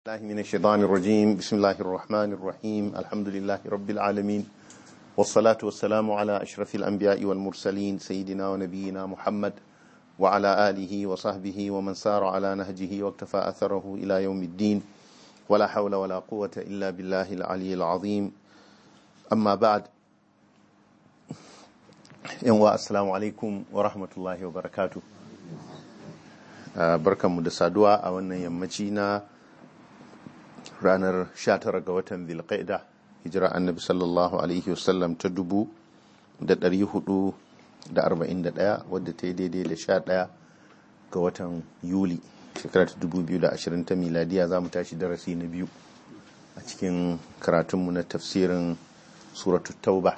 الله من الشيطان الرجيم بسم الله الرحمن الرحيم الحمد لله رب العالمين والصلاة والسلام على أشرف الأنبياء والمرسلين سيدنا ونبينا محمد وعلى آله وصحبه ومن سار على نهجه واكتفى أثره إلى يوم الدين ولا حول ولا قوة إلا بالله العلي العظيم أما بعد السلام عليكم ورحمة الله وبركاته barkanmu da saduwa a wannan yammaci na ranar 19 ga watan zilqaida hijira annabi sallallahu alaihi wasallam ta dubu da ɗari hudu da arba'in da ɗaya wadda ta yi daidai da sha ɗaya ga watan yuli shekara ta dubu biyu da ashirin ta miladiya za mu tashi darasi na biyu a cikin karatunmu na tafsirin suratu tauba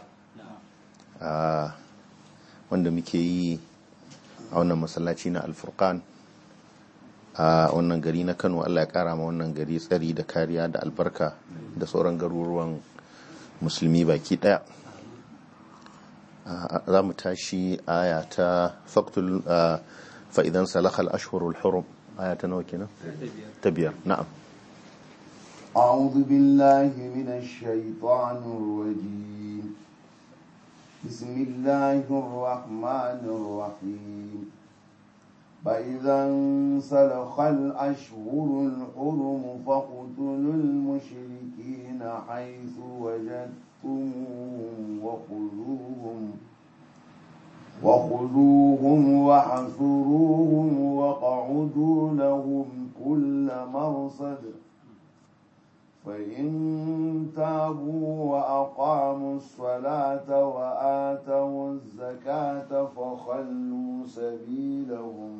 wanda muke yi a wannan masallaci na alfurkan a wannan gari na kano allah ya kara ma wannan gari tsari da kariya da albarka da sauran garuruwan musulmi baki daya za mu tashi aya ta faktul fa'idan salakal ashhurul hurum aya ta nawa kenan ta biyar na'am أعوذ بالله من الشيطان الرجيم بسم الله الرحمن الرحيم فإذا انسلخ الأشهر الحرم فاقتلوا المشركين حيث وجدتموهم وخذوهم وخذوهم وحصروهم واقعدوا لهم كل مرصد فإن تابوا وأقاموا الصلاة وآتوا الزكاة فخلوا سبيلهم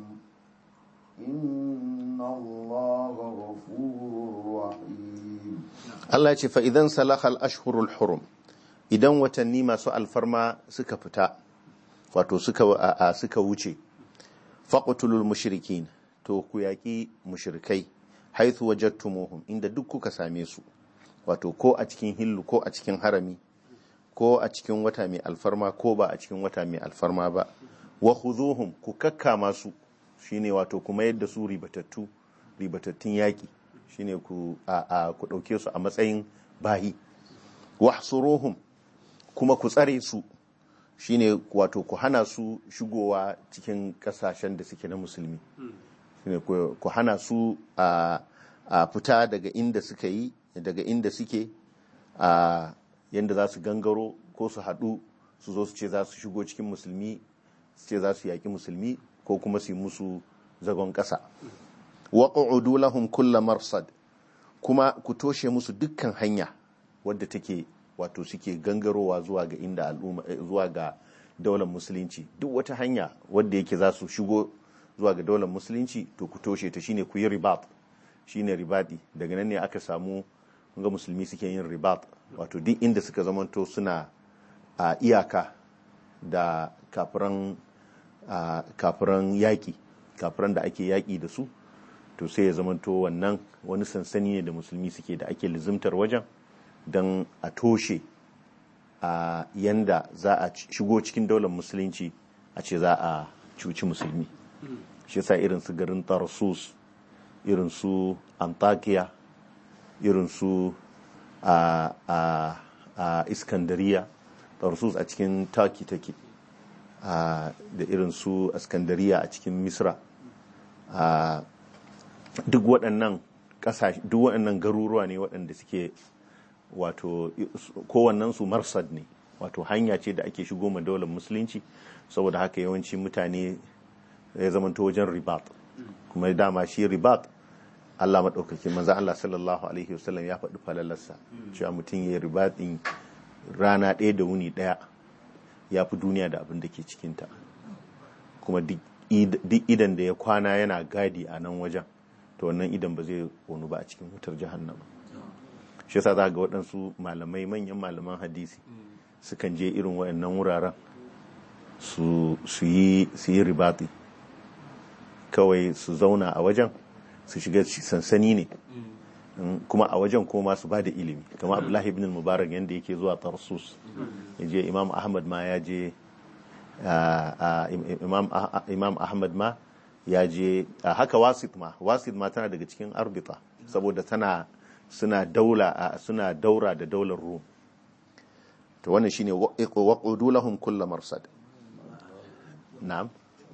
إن الله غفور رحيم Allah ya ce fa idan salahal ashhurul hurum idan watanni masu alfarma suka fita wato suka a suka wuce faqtulul mushrikin to ku yaki mushrikai haithu wajadtumuhum inda duk kuka same su wato ko a cikin hillu ko a cikin harami ko a cikin wata mai alfarma ko ba a cikin wata mai alfarma ba wa khuzuhum ku kakkama su shine wato kuma yadda su ribatattu ribatattun yaki shine ku a, a ku dauke su a matsayin bayi wahsuruhum kuma ku tsare su shine wato ku hana su shigowa cikin kasashen da suke na musulmi shine ku hana su a fita daga inda suka yi daga inda suke a yadda za su gangaro ko su haɗu su zo su ce za su shigo cikin musulmi su ce za su yaƙi musulmi ko kuma su yi musu zagon ƙasa waƙa'udu lahum kulla marsad kuma ku toshe musu dukkan hanya wadda take wato suke gangarowa zuwa ga inda al'umma zuwa ga daular musulunci duk wata hanya wadda yake za su shigo zuwa ga daular musulunci to ku toshe ta shine ku yi ribat shine ribadi daga nan ne aka samu ga musulmi suke yin ribat wato duk inda suka zamanto suna a iyaka da kafiran kafiran yaƙi kafiran da ake yaƙi da su to sai ya zamanto wannan wani sansani ne da musulmi suke da ake lizimtar wajen don a toshe a yanda za a shigo cikin daular musulunci a ce za a cuci musulmi shi sa irin su garin tarsus irin su antakiya irin su a, a, a iskandariya tarsus a cikin taki take da irin su iskandariya a cikin misra duk waɗannan ƙasashe duk waɗannan garuruwa ne waɗanda suke wato kowannen su marsad ne wato hanya ce da ake shigo ma daular musulunci saboda haka yawanci mutane ya zamanto wajen ribat kuma dama shi ribat Allah maɗaukakin maza Allah sallallahu alaihi wasallam ya faɗi falalarsa cewa mutum ya ribatin rana ɗaya da wuni ɗaya ya fi duniya da abin da ke cikinta kuma duk idan da ya kwana yana gadi a nan wajen to wannan idan ba zai wani ba a cikin wutar jahannama shi yasa za ga waɗansu malamai manyan malaman hadisi sukan je irin waɗannan wuraren su yi ribati kawai su zauna a wajen su shiga sansani ne kuma a wajen kuma su ba da ilimi kama abdullahi ibn mubarak yadda yake zuwa tarsus ya je imam ahmad ma ya je imam ahmad ma ya je haka wasit ma wasit ma tana daga cikin arbita saboda tana suna daula a suna daura da daular rum to wannan shine waqudu lahum kullu marsad na'am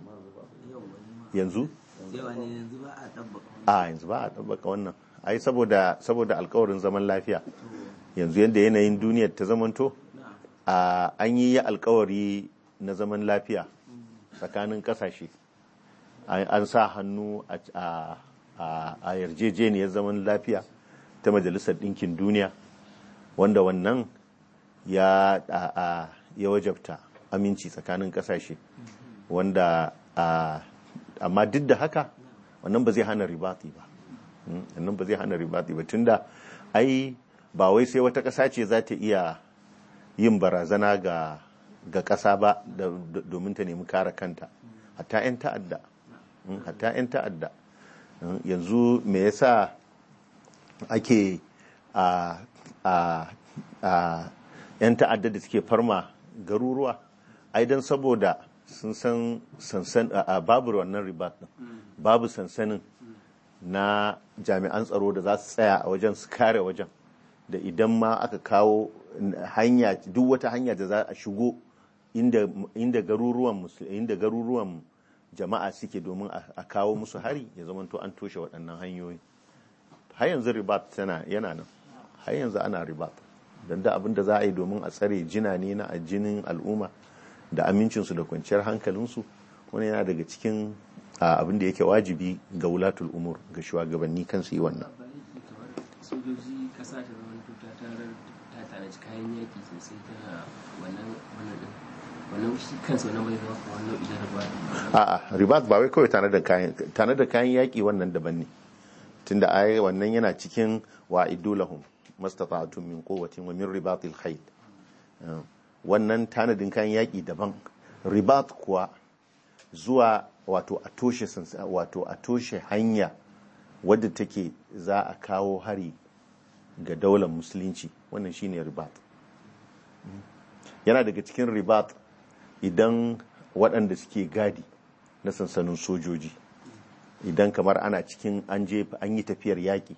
yanzu yawa ne yanzu ba a ɗabbaka a yanzu ba a tabbaka wannan ai saboda saboda alkawarin zaman lafiya yanzu yadda yanayin duniyar ta zamanto a an yi alkawari na zaman lafiya tsakanin kasashe an an sa hannu a- a a- a yarjejeniyar zaman lafiya ta majalisar ɗinkin duniya wanda wannan ya a- a- ya wajabta aminci tsakanin kasashe wanda a- amma duk da haka wannan ba zai hana ribati ba Mm, wannan ba zai hana ribati ba tunda ai ba wai sai wata ƙasa ce za ta iya yin barazana ga ga ƙasa ba da- da- domin ta nemi kare kanta hatta 'yan ta'adda Mm, hatta 'yan ta'adda Mm, yanzu me yasa ake a a a 'yan ta'adda da suke farma garuruwa ai don saboda sun san sansan a a- babu wannan ribat din babu sansanin na jami'an tsaro da za su tsaya a wajen su kare wajen da idan ma aka kawo hanya duk wata hanya da za a shigo inda inda garuruwan musul- inda garuruwan jama'a suke domin a a kawo musu hari ya zama to an toshe waɗannan hanyoyi har yanzu ribat tana yana nan har yanzu ana ribat don da abin da za a yi domin a tsare jina ne na jinin al'umma da amincinsu da kwanciyar hankalinsu wani yana daga cikin a, abin da yake wajibi ga wulatul umur ga shugabanni kan su yi wannan ba laifi kamar sojoji kasa ta zama ta tarar ta tanaji kayan yaki sosai tana wannan wannan din wannan shi kansa wannan bai zama kamar nau'i na rabuwa a'a ribat ba wai kawai tare da kayan tare da kayan yaki wannan daban ne tunda ai wannan yana cikin wa idulahum mastata'tum min quwwatin wa min ribatil khayl Uh, wannan tanadin kayan yaki daban ribat kuwa zuwa wato a toshe sansa- wato a toshe hanya wadda take za a kawo hari ga daular musulunci wannan shine ribat yana daga cikin ribat idan waɗanda suke gadi na sansanin sojoji idan kamar ana cikin an je an yi tafiyar yaƙi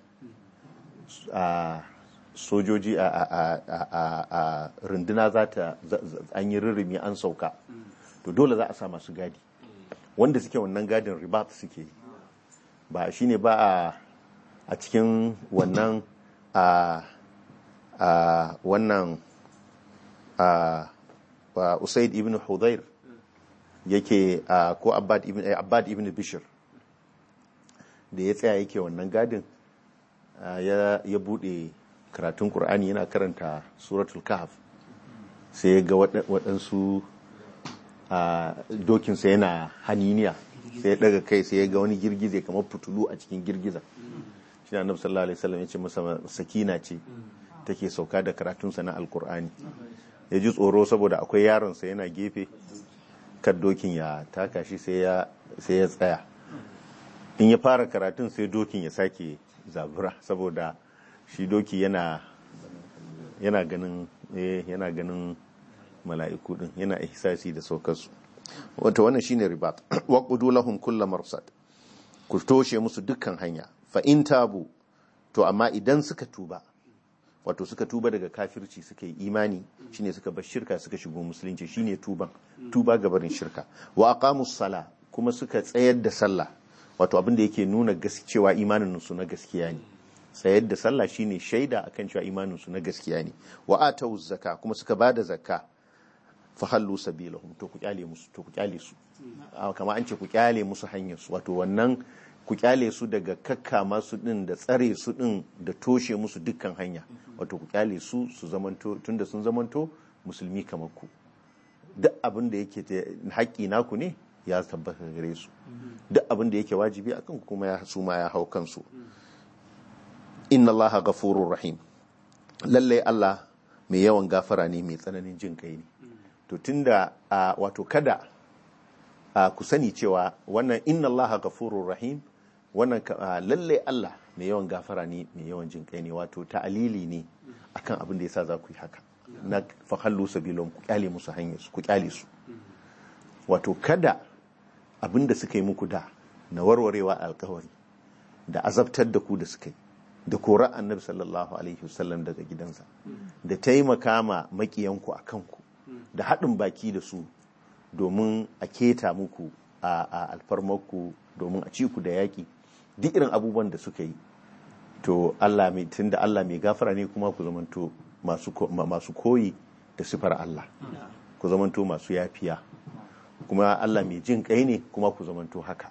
a sojoji a, a, a, a, a, a runduna za ta za- za- an yi rirrimi an sauka to dole za a sa masu gadi wanda suke wannan gadin ribat suke yi. ba shine ba a a cikin wannan a a wannan a wa usaid ibn hudayr yake a ko abbad ibn eh, abbad ibn bishr da ya tsaya yake wannan gadin a, ya ya bude karatun qur'ani yana karanta suratul kahf sai ya ga waɗa- waɗansu a dokinsa yana haniniya sai ya daga kai sai ya ga wani girgize kamar fitulu a cikin girgiza shi na annabi sallallahu alaihi wasallam ya ce masa sakina ce take sauka da karatunsa na alkur'ani ya ji tsoro saboda akwai yaronsa yana gefe kan dokin ya taka shi sai ya sai ya tsaya in ya fara karatun sai dokin ya sake zabura saboda shi doki yana yana ganin eh, yana ganin mala'iku din yana ihsasi da saukarsu wato wannan shine ribat waqudu lahum kullu marsad ku toshe musu dukkan hanya fa in tabu to amma idan suka tuba wato suka tuba daga kafirci suka yi imani shine suka bar shirka suka shigo musulunci shine tuban tuba ga barin shirka wa aqamus sala kuma suka tsayar da sallah wato abin da yake nuna gas- cewa imanin su na gaskiya ne tsayar da sallah shine shaida akan cewa imanin su na gaskiya ne wa atawuz zakka kuma suka bada zakka fa hallu sabilahum to ku kyale musu to ku kyale su Ah, kama an ce ku kyale musu hanyar su wato wannan ku kyale su daga kakkama su din da tsare su din da toshe musu dukkan hanya wato ku kyale su su zamanto tunda sun zamanto musulmi kamar ku duk abin da yake ta- haƙƙi naku ne ya tabbata gare su duk abin da yake wajibi akan ku kuma ya su ma ya hau kansu inna allaha ghafurur rahim lallai Allah mai yawan gafara ne mai tsananin jin kai ne to tunda a wato kada a ku sani cewa wannan inna allaha ghafurur rahim wannan ka- a, lallai Allah mai yawan gafara ne mai yawan jin kai ne wato ta'alili ne akan abin da yasa za ku yi haka na fahallu sabilon ku kyale musu hanyar su ku kyale su wato kada abin da suka yi muku da na warwarewa alkawari da azabtar da ku da suka yi da kora annabi sallallahu alaihi wasallam daga gidansa da taimaka ma makiyanku a kanku da haɗin baki da su domin a keta muku a alfarmarku domin a ci ku da yaƙi duk irin abubuwan da suka yi to Allah mai tunda Allah mai gafara ne kuma ku zamanto masu koyi da sifar Allah ku zamanto masu yafiya kuma Allah mai jin kai ne kuma ku zamanto haka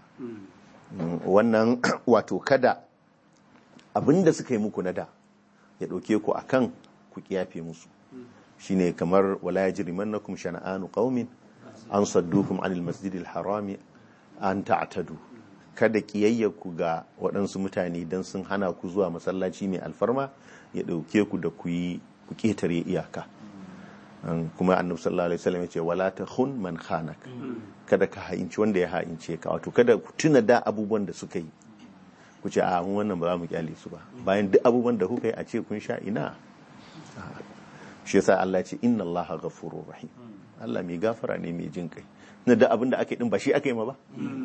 wannan wato kada abinda suka yi muku na da ya ɗauke ku akan ku kiyafe musu shine kamar wala yajrimannakum shana'anu qaumin an saddukum anil masjidil harami an ta'tadu kada ku ga waɗansu mutane don sun hana ku zuwa masallaci mai alfarma ya ɗauke ku da ku yi ku ƙetare iyaka kuma annabi sallallahu alaihi wasallam ya ce wala takhun man khanak kada ka ha'inci wanda ya ha'ince ka wato kada ku tuna da abubuwan da suka yi ku ce a mun wannan ba za mu kyale su ba bayan duk abubuwan da kuka yi a ce kun sha ina shi yasa Allah ya ce inna Allaha ghafurur rahim Allah mai gafara ne mai jin kai na da abin da aka yi din ba shi aka yi ma ba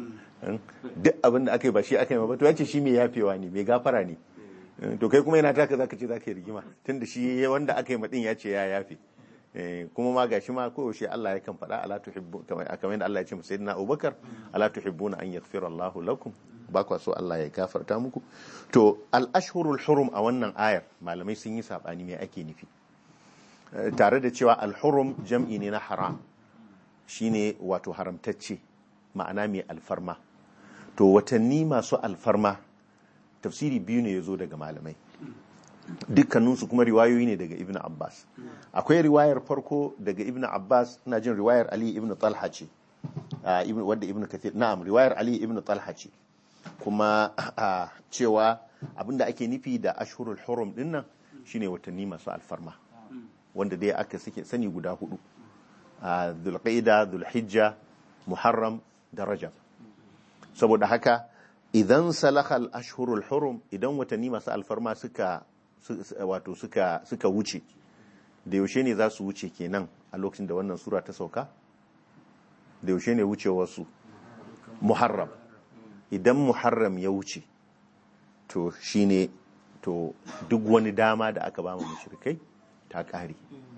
duk abin da aka yi ba shi aka yi ma ba to ya ce shi mai yafewa ne mai gafara ne to kai kuma yana taka zaka ce zaka yi rigima tunda shi wanda aka yi ma din ya ce ya yafe kuma ma gashi ma ko yaushe Allah ya kan faɗa ala tuhibbu kamar yadda Allah ya ce musa sayyidina Abubakar ala tuhibbuna an yaghfira Allahu lakum ba kwa so Allah ya gafarta muku to al ashhurul hurum a wannan ayar malamai sun yi sabani me ake nufi tare da cewa al hurum jam'i ne na haram shine wato haramtacce ma'ana mai alfarma to watanni masu alfarma tafsiri biyu ne ya zo daga malamai dukkaninsu kuma riwayoyi ne daga ibn abbas akwai riwayar farko daga ibn abbas ina jin riwayar ali ibn talha ce wadda ibn kathir na'am riwayar ali ibn talha ce kuma cewa abinda ake nufi da ashhurul hurum din nan shine watanni masu alfarma wanda dai aka sani guda hudu dhulqaida dhulhijja muharram da rajab saboda haka idan salahal ashhurul hurum idan watanni masu alfarma suka wato suka suka wuce da yaushe ne za su wuce kenan a lokacin da wannan sura ta sauka da yaushe ne wucewarsu muharram idan muharram ya wuce to shine to duk wani dama da aka ba mu mushrikai ta kare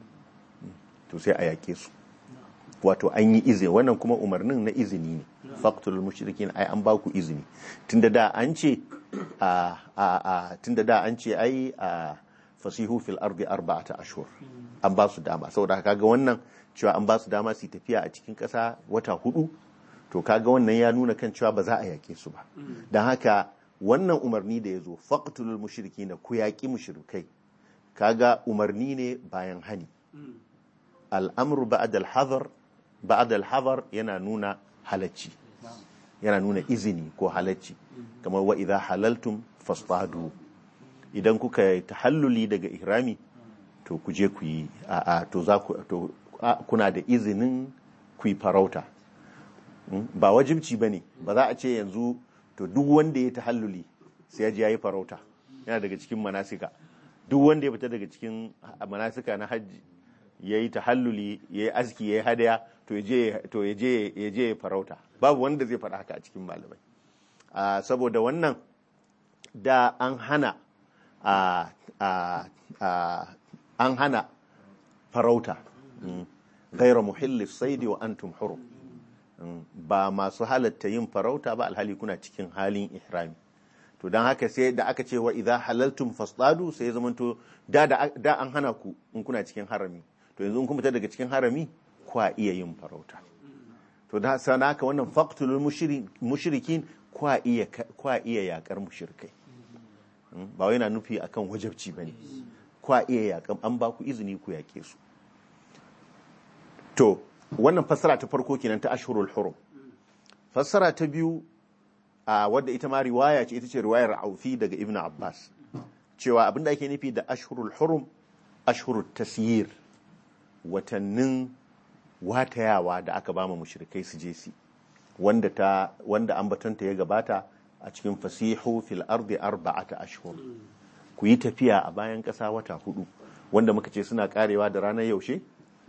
to sai a yake su wato an yi izini wannan kuma umarnin na izini ne faqtul mushrikin ai an baku izini tunda da an ce a a tunda da an ce ai a fasihu fil ardi arba'ata ashhur an ba su dama saboda kaga wannan cewa an ba su dama su tafiya a cikin ƙasa wata hudu to kaga wannan ya nuna kan cewa ba za a yake su ba don haka wannan umarni da ya zo faqtul mushrikina ku yaƙi mushrikai kaga umarni ne bayan hani al'amru ba'da al-hadar ba'da al-hadar yana nuna halacci yana nuna izini ko halacci kamar wa idza halaltum fastadu idan kuka yi tahalluli daga ihrami to ku je ku yi a to za ku to kuna da izinin ku yi farauta ba wajibci bane ba za a ce yanzu to duk wanda ya tahalluli sai ya je yayi farauta yana daga cikin manasika duk wanda ya fita daga cikin manasika na hajji yayi tahalluli yayi aski yayi hadaya to ya je ya farauta babu wanda zai faɗa haka a cikin malamai saboda wannan da an hana an hana farauta gaira muhillis saidi wa antum hurum ba masu halatta yin farauta ba alhali kuna cikin halin ihrami to don haka sai da aka ce wa idza halaltum fasdadu sai ya zamanto da da an hana ku in kuna cikin harami to yanzu in kun fita daga cikin harami kwa iya yin farauta to da sana haka wannan faqtulul mushrikin kwa iya kwa iya yakar mushrikai ba wai na nufi akan wajabci bane kwa iya yakan an ba ku izini ku yake su to wannan fassara ta farko kenan ta ashhurul hurum fassara ta biyu a wadda ita ma riwaya ce ita ce riwayar aufi daga ibn abbas cewa abinda ake nufi da ashhurul hurum ashhurut tasyir watannin watayawa da aka bama mushrikai su je si wanda ta wanda ambatanta ya gabata a cikin fasihu fil ardi arba'ata ashhur ku yi tafiya a bayan ƙasa wata hudu wanda muka ce suna karewa da ranar yaushe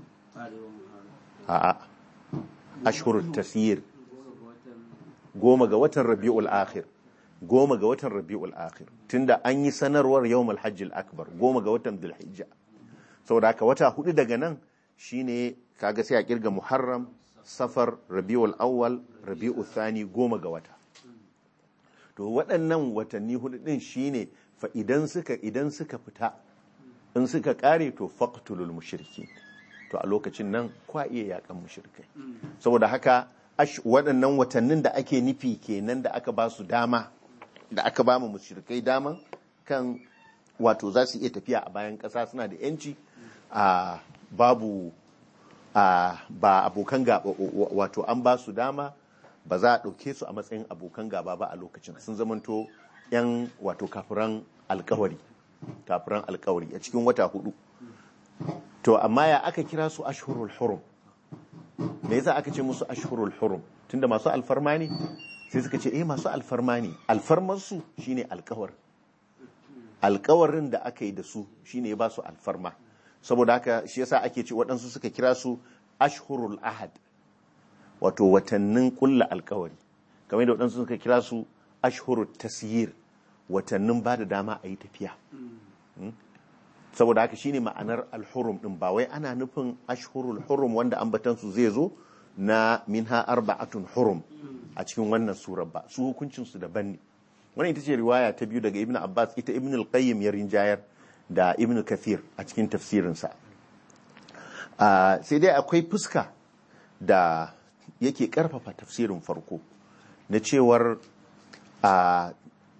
a'a ashhurut tasyir goma ga watan rabi'ul akhir goma ga watan rabi'ul akhir tunda an yi sanarwar yawmul hajjil akbar goma ga watan dhulhijja saboda haka wata hudu daga nan shine kaga sai a kirga muharram safar rabi'ul awwal rabi'ul thani goma ga wata to waɗannan watanni hudu din shine fa idan suka idan suka fita in suka kare to faqtulul mushrikin to a lokacin nan kwa iya yakan mushrikai saboda haka ash- waɗannan watannin da ake nufi kenan da aka ba su dama da aka ba mu mushrikai daman kan wato za su iya tafiya a bayan ƙasa suna da yanci a babu a ba abokan gaba wato an ba su dama ba za a ɗauke su a matsayin abokan gaba ba a lokacin sun zamanto 'yan wato kafiran alkawari kafiran alkawari a cikin wata hudu to amma ya aka kira su ashhurul hurum me yasa aka ce musu ashhurul hurum tunda masu alfarma ne sai suka ce eh masu alfarma ne alfarmar su shine alkawar alkawarin da aka yi da su shine ya ba su alfarma saboda haka shi yasa ake ce waɗansu suka kira su ashhurul ahad wato watannin kulla alkawari kamar da waɗansu suka kira su ashhurul tasyir watannin ba da dama a yi tafiya saboda haka shine ma'anar alhurum din ba wai ana nufin ashhurul hurum wanda ambatansu zai zo na minha arba'atun hurum a cikin wannan surar ba su hukuncin su daban ne wannan ita ce riwaya ta biyu daga ibn abbas ita ibn al-qayyim ya rinjayar da ibn kathir a cikin tafsirinsa Ah, sai dai akwai fuska da yake karfafa tafsirin farko na cewar a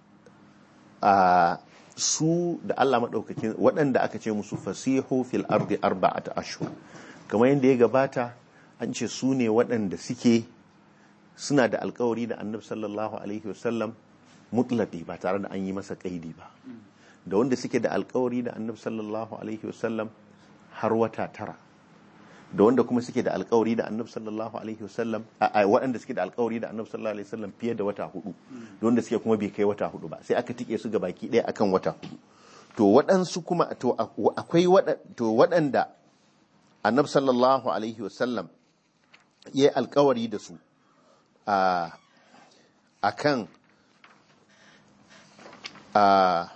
a su da Allah maɗaukakin waɗanda aka ce musu fasihu fil ardi arba'ata ashhur kamar yadda ya gabata an ce su ne waɗanda suke suna da alkawari da annabi sallallahu alaihi wasallam mutlaqi ba tare da an yi masa kaidi ba da wanda suke da alkawari da annabi sallallahu alaihi wasallam har wata tara da wanda kuma suke da alkawari da annabi sallallahu alaihi wasallam a a- waɗanda suke da alkawari da annabi sallallahu alaihi wasallam fiye da wata hudu da wanda suke kuma bai kai wata hudu ba sai aka tike su ga baki ɗaya akan wata hudu to waɗansu kuma to a- akwai waɗa- to waɗanda annabi sallallahu alaihi wasallam ya yi alkawari da su a akan a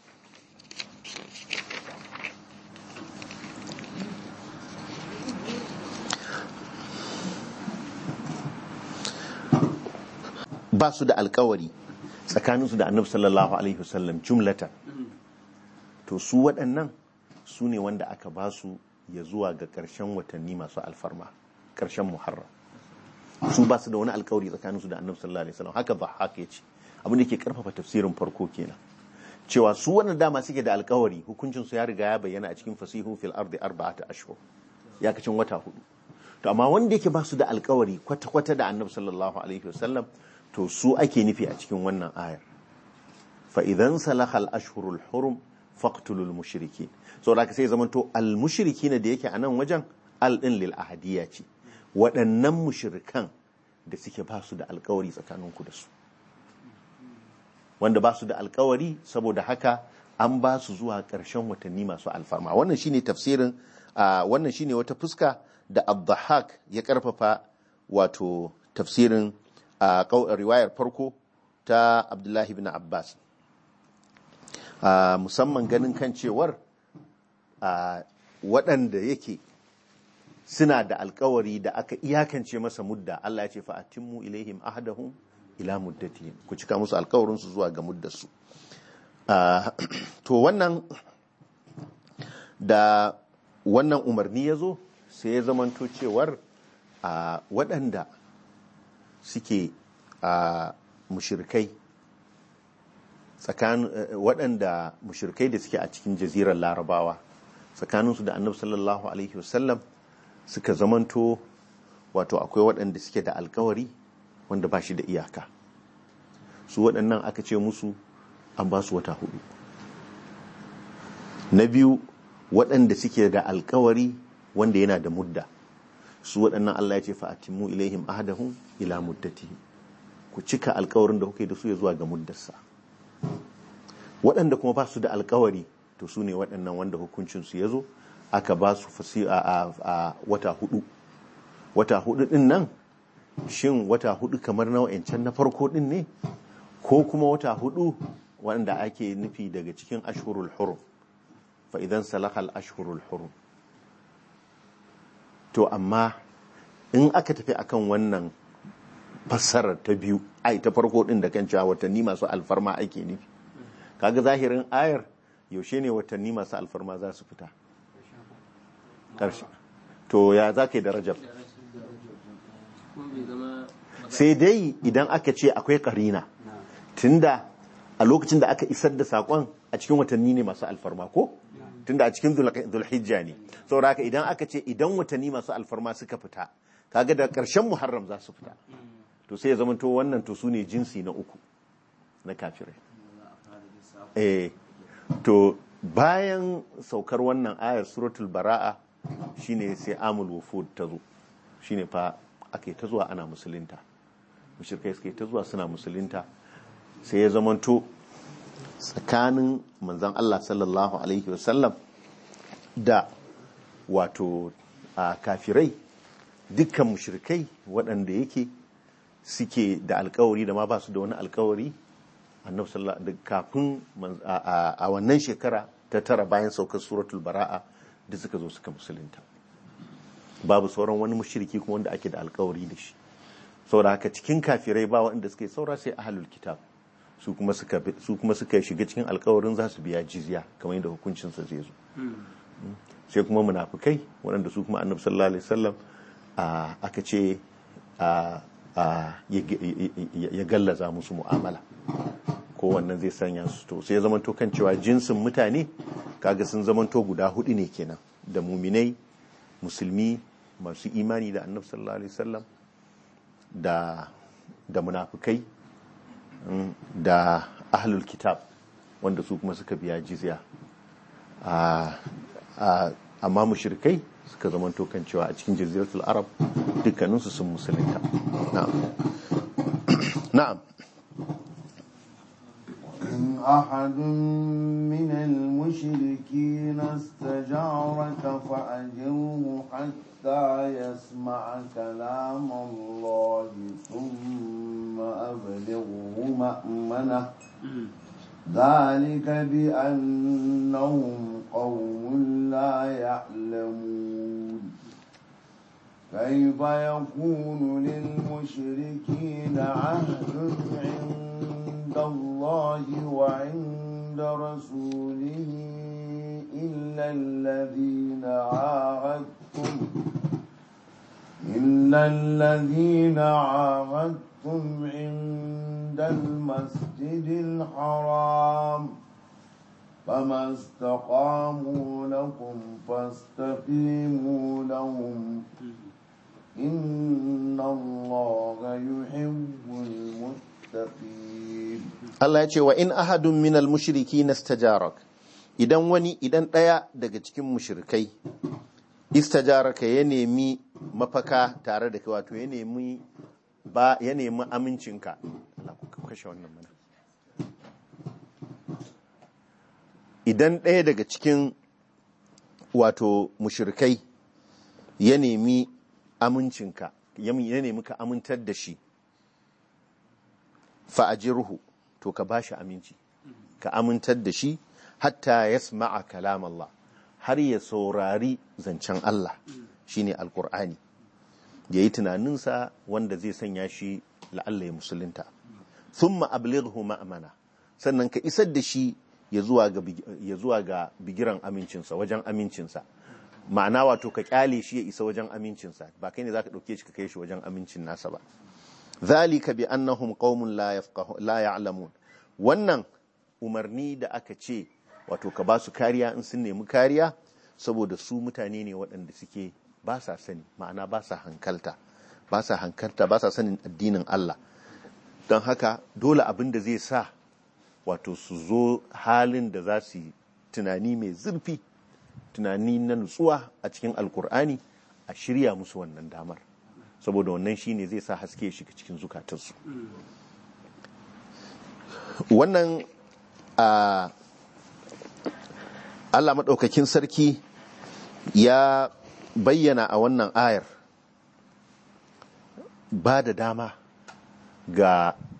ba su da alkawari tsakaninsu da annabi sallallahu alaihi wasallam jumlatan to su waɗannan su ne wanda aka ba su ya zuwa ga ƙarshen watanni masu alfarma ƙarshen muharram su ba su da wani alkawari tsakaninsu da annabi sallallahu alaihi wasallam haka ba haka yace abin da ke karfafa tafsirin farko kenan cewa su wannan dama suke da alkawari hukuncin su ya riga ya bayyana a cikin fasihu fil ardi arba'ata ashhur ya kacin wata hudu to amma wanda yake ba su da alkawari kwata-kwata da annabi sallallahu alaihi wasallam to su ake nufi a cikin wannan ayar fa idan salaha al-ashhurul hurum faqtulul mushrikin so da sai zaman to al mushrikin da yake a nan wajen al din lil ahadiyya ce waɗannan mushrikan da suke ba su da alkawari tsakaninku da su wanda ba su da alkawari saboda haka an ba su zuwa ƙarshen watanni masu alfarma wannan shine tafsirin ah, wannan shine wata fuska da abdahak ya karfafa wato tafsirin a riwayar farko ta abdullahi bin abbas Ah, musamman ganin kan cewar ah, waɗanda yake suna da alkawari da aka iyakance masa mudda Allah ya ce fa'atimmu ilaihim ahadahum ila muddatihim ku cika musu alkawarinsu zuwa ga muddarsu Ah, to wannan da wannan umarni ya zo sai ya zamanto cewar a waɗanda suke a mushirkai tsakanin waɗanda mushirkai da suke a cikin jazirar larabawa tsakaninsu da annabi sallallahu alaihi wasallam suka zamanto wato akwai waɗanda suke da alkawari wanda ba shi da iyaka su waɗannan aka ce musu an ba su wata hudu na biyu waɗanda suke da alkawari wanda yana da mudda su waɗannan Allah ya ce fa'atimu ilaihim ahadahum ila muddatihim ku cika alkawarin da kuke da su ya zuwa ga muddarsa waɗanda kuma ba su da alkawari to su ne waɗannan wanda hukuncinsu ya zo aka ba su fasi a, a- a wata hudu wata hudu din nan shin wata hudu kamar na wa'ancan na farko din ne ko kuma wata hudu wanda ake nufi daga cikin ashhurul hurum fa idan salahal ashhurul hurum to amma in aka tafi akan wannan fassarar ta biyu ai ta farko din da kan cewa watanni masu alfarma ake nufi kaga zahirin ayar yaushe ne watanni masu alfarma za su fita ƙarshe to ya za ka yi da rajab kuma bai zama sai dai idan aka ce akwai karina tunda a lokacin da aka isar da sakon a cikin watanni ne masu alfarma ko tunda a cikin zulhijja ne saboda haka idan aka ce idan watanni masu alfarma suka fita kaga da ƙarshen muharram za su fita to sai ya zama to wannan to su ne jinsi na uku na kafirai eh to bayan saukar wannan ayar suratul bara'a shine sai amul wufud ta zo shine fa ake ta zuwa ana musulunta mushrikai suke ta zuwa suna musulunta sai ya zamanto tsakanin manzon Allah sallallahu alaihi wasallam da wato a kafirai dukkan mushrikai waɗanda yake suke da alkawari da ma ba su da wani alkawari annabi sallallahu alaihi kafin man- a- a a wannan shekara ta tara bayan saukar suratul bara'a da suka zo suka musulunta babu sauran wani mushriki kuma wanda ake da alkawari da shi saboda haka cikin kafirai ba waɗanda suke saura sai ahlul kitab su kuma suka bi- su kuma suka shiga cikin alkawarin za su biya jizya kamar yadda hukuncin sa zai zo sai kuma munafikai waɗanda su kuma annabi sallallahu alaihi wasallam a aka ce a a ya ya- ya gallaza musu mu'amala ko wannan zai sanya su to sai ya zamanto kan cewa jinsin mutane kaga sun zamanto guda hudu ne kenan da muminai musulmi masu imani da annabi sallallahu alaihi wasallam da da munafikai mm, da ahlul kitab wanda su kuma suka biya jizya a a amma mushrikai suka zamanto kan cewa a cikin jaziratul arab dukkaninsu sun musulunta na'am na'am إن أحد من المشركين استجارك فأجره حتى يسمع كلام الله ثم أبلغه مأمنه ذلك بأنهم قوم لا يعلمون كيف يكون للمشركين عهد عند الله وعند رسوله إلا الذين عاهدتم إلا الذين عاهدتم عند المسجد الحرام فما استقاموا لكم فاستقيموا لهم إن الله يحب المتقين Allah ya ce wa in ahadun minal mushriki nastajarak idan wani idan ɗaya daga cikin mushrikai istajaraka ya nemi mafaka tare da kai wato ya nemi ba ya nemi amincinka Allah ku kashe wannan mana idan ɗaya daga cikin wato mushrikai ya nemi amincinka ya nemi ka amintar da shi fa'ajirhu to ka bashi aminci ka amintar da shi hatta yasma'a kalam Allah har ya saurari zancen Allah shine alkur'ani ya yi tunaninsa wanda zai sanya shi la'alla ya musulunta thumma ablighu ma'amana sannan ka isar da shi ya zuwa ga big- ya zuwa ga bigiran amincinsa wajen amincinsa ma'ana wato ka kyale shi ya isa wajen amincinsa ba kai ne zaka dauke shi ka kai shi wajen amincin nasa ba zalika bi annahum qaumun la yafqahu la ya'lamun wannan umarni da aka ce wato ka ba su kariya in sun nemi kariya saboda su mutane ne waɗanda suke ba sa sani ma'ana ba sa hankalta ba sa hankalta ba sa sanin addinin Allah don haka dole abin da zai sa wato su zo halin da za su yi tunani mai zurfi tunani na nutsuwa a cikin alkur'ani a shirya musu wannan damar saboda wannan shine zai sa haske ya shiga cikin zukatarsu wannan a Allah maɗaukakin sarki ya bayyana a wannan ayar ba da dama ga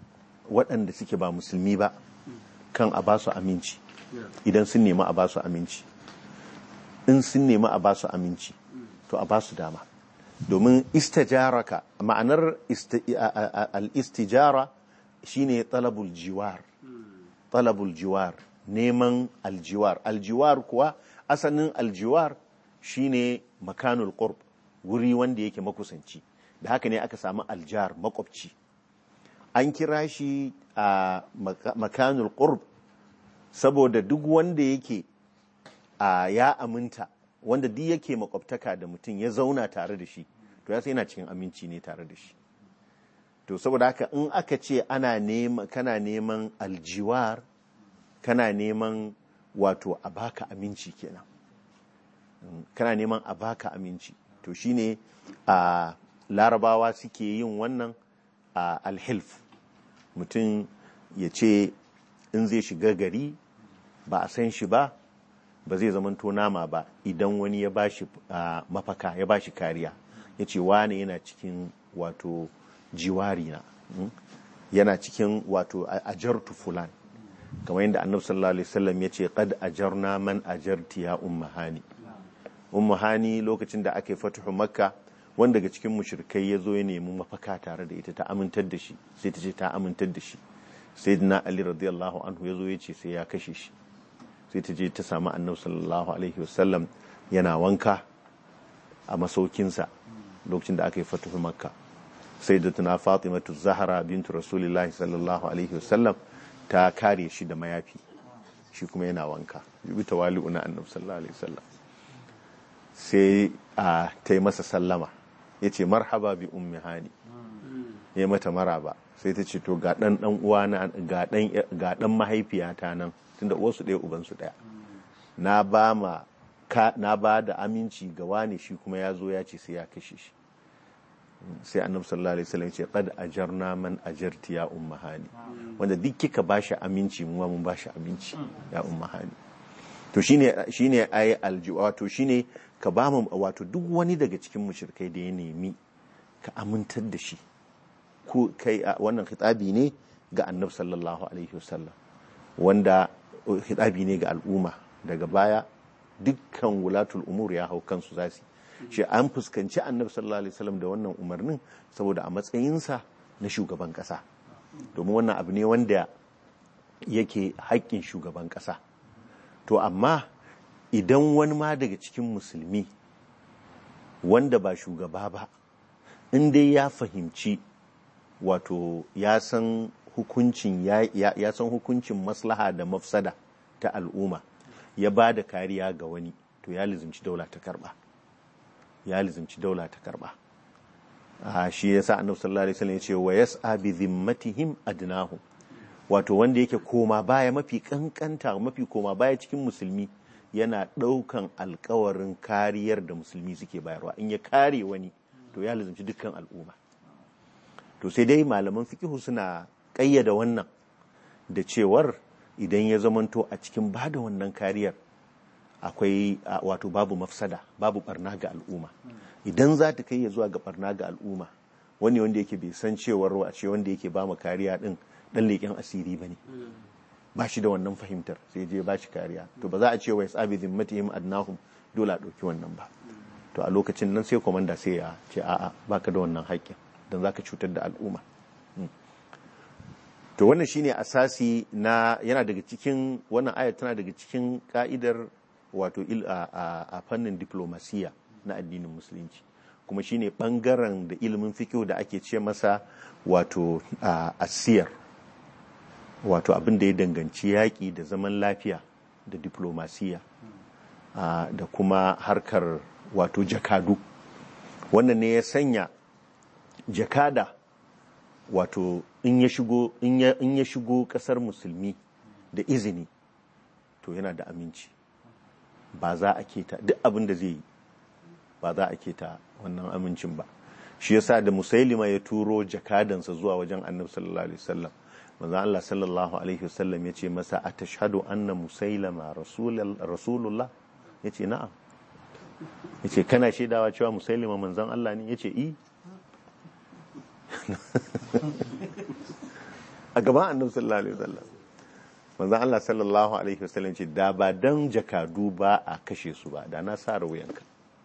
waɗanda suke ba musulmi ba kan a ba su aminci idan sun nemi a ba su aminci in sun nemi a ba su aminci to a ba su dama domin istijaraka ma'anar isti- a- a- a- al-istijara shine talabul jiwar talabul jiwar neman aljiwar aljiwar kuwa asalin aljiwar shine makanul qurb wuri wanda yake makusanci da haka ne aka samu aljar makwabci an kira shi a maka- makanul qurb saboda duk wanda yake a ya aminta wanda duk yake makwabtaka da mutum ya zauna tare da shi to ya sai yana cikin aminci ne tare da shi to saboda haka in aka ce ana neman kana neman aljiwar kana neman wato a baka aminci kenan Mm, kana neman a baka aminci to shine a larabawa suke yin wannan a alhilf mutum ya ce in zai shiga gari ba a san shi ba ba zai zamanto nama ba idan wani ya bashi ah, mafaka ya bashi kariya ya ce wane yana cikin wato jiwari na mm, yana cikin wato a- ajartu fulan kamar yadda annabi sallallahu alaihi wasallam ya ce qad ajarna man ajarti ya ummahani ummahani lokacin da aka yi fatuhu makka wanda daga cikin mushrikai ya zo ya nemi mafaka tare da ita ta amintar da shi sai ta ce ta amintar da shi sayyidina ali radiyallahu anhu ya zo ya ce sai ya kashe shi sai ta je ta samu annabi sallallahu alaihi wasallam yana wanka a masaukinsa lokacin da aka yi fatuhu makka sai da tuna fatimatu zahara bintu rasulillahi sallallahu alaihi wasallam ta kare shi da mayafi shi kuma yana wanka bi tawali'u na annabi sallallahu alaihi wasallam sai a ta yi masa sallama ya ce marhaba bi ummi hani ya mata maraba sai ta ce to ga dan dan uwa na ga dan ga dan mahaifiyata nan tunda uwarsu ɗaya ubansu ɗaya na ba ma ka na ba da aminci ga wani shi kuma ya zo ya ce sai ya kashe shi sai annabi sallallahu alaihi wasallam ya ce qad ajarna man ajarti ya ummahani wanda duk kika bashi aminci mu ma mun bashi aminci ya ummahani to shine shine ayi alji wato shine ka ba mu wato duk wani daga cikin mushrikai da ya nemi ka amintar da shi ko kai a wannan khitabi ne ga annabi sallallahu alaihi wasallam wanda khitabi ne ga al'umma daga baya dukkan wulatul umur ya hau kansu zasu shi an fuskanci annabi sallallahu alaihi wasallam da wannan umarnin saboda a matsayinsa na shugaban kasa domin wannan abu ne wanda yake haƙƙin shugaban kasa to amma idan wani ma daga cikin musulmi wanda ba shugaba ba in dai ya fahimci wato ya san hukuncin ya, ya, ya san hukuncin maslaha da mafsada ta al'umma ya ba da kariya ga wani to ya lizimci daula ta karba ya lizimci daula ta karba a shi yasa annabi sallallahu alaihi wasallam ya ce wa yas'a bi dhimmatihim adnahum wato wanda yake koma baya mafi kankanta mafi koma baya cikin musulmi yana ɗaukan alkawarin kariyar da musulmi suke bayarwa in ya kare wani to ya lizimci dukkan al'umma to sai dai malaman fikihu suna ƙayyada wannan da cewar idan ya zamanto a cikin ba da wannan kariyar akwai a, wato babu mafsada babu barna ga al'umma idan za ta kai ya zuwa ga barna ga al'umma wani wanda yake bai san cewar a ce wanda yake ba mu kariya din dan leƙen asiri ba ne ba shi da wannan fahimtar sai je ba shi kariya to ba za a ce wa yasabi zimmatihim adnahum dole a ɗauki wannan ba to a lokacin nan sai komanda sai ya ce a'a baka da wannan haƙƙin don zaka cutar da al'umma to wannan shine asasi na yana daga cikin wannan ayat tana daga cikin ka'idar wato il a, a, a fannin diplomasiya na addinin musulunci kuma shine bangaren da ilimin fikihu da ake ce masa wato a, asiyar wato abin da ya danganci yaƙi da zaman lafiya da diplomasiya a, da kuma harkar wato jakadu wannan ne ya sanya jakada wato in ya shigo in ya in ya shigo kasar musulmi da izini to yana da aminci ba za a keta duk abin da zai yi ba za a keta wannan amincin ba shi yasa da musailima ya turo jakadansa zuwa wajen annabi sallallahu alaihi wasallam manzo Allah sallallahu alaihi wasallam yace masa atashhadu anna musailama rasulullah yace na'am yace kana shaidawa cewa musailima manzon Allah ne yace i a gaban annabi sallallahu alaihi wasallam manzon Allah sallallahu alaihi wasallam ce da ba dan jakadu ba a kashe su ba da na sa wuyanka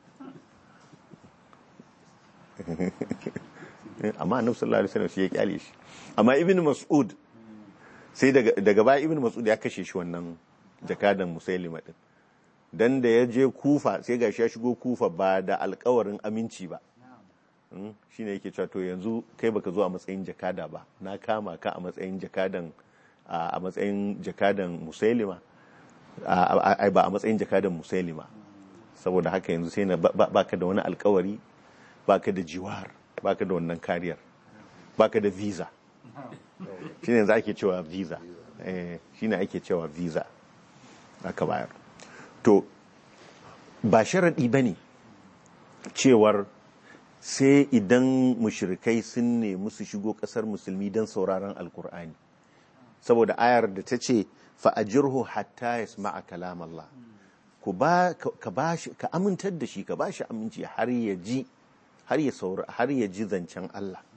amma annabi sallallahu alaihi wasallam shi ya kyale shi amma ibn mas'ud sai daga daga baya ibn mas'ud ya kashe shi wannan jakadan musailima din dan da ya je kufa sai gashi ya shigo kufa ba da alkawarin aminci ba Mm, shine yake cewa to yanzu kai baka zo a matsayin jakada ba na kama ka a matsayin jakadan a a matsayin jakadan musailima a- a- ai ba a matsayin jakadan musailima saboda haka yanzu sai na ba- ba- baka da wani alkawari baka da jiwar baka da wannan kariyar baka da visa shine yanzu ake cewa visa eh shine ake cewa visa aka bayar to ba sharadi bane cewar sai idan mushrikai sun nemi su shigo kasar musulmi don sauraron alkur'ani saboda ayar da ta ce fa'ajirhu hatta ya sama'a kalam Allah ku ba ka ba shi ka amintar da shi ka ba shi aminci har ya ji har ya saura har ya ji zancen Allah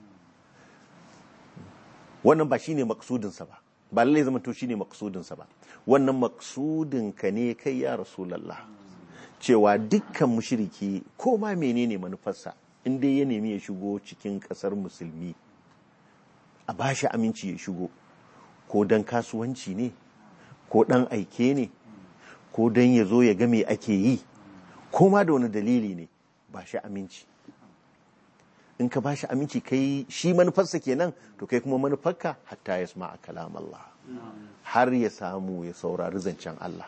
wannan ba shine maksudinsa ba ba lallai zama to shine maksudinsa ba wannan maksudin ka ne kai ya rasulullah cewa dukkan mushriki ko ma menene manufarsa in dai ya nemi ya shigo cikin kasar musulmi a ba shi aminci ya shigo ko dan kasuwanci ne ko dan aike ne ko dan ya zo ya ga me ake yi ko ma da wani dalili ne ba shi aminci in ka ba shi aminci kai shi manufarsa kenan to kai kuma manufarka hatta ya sama a kalam Allah har ya samu ya saurari zancen Allah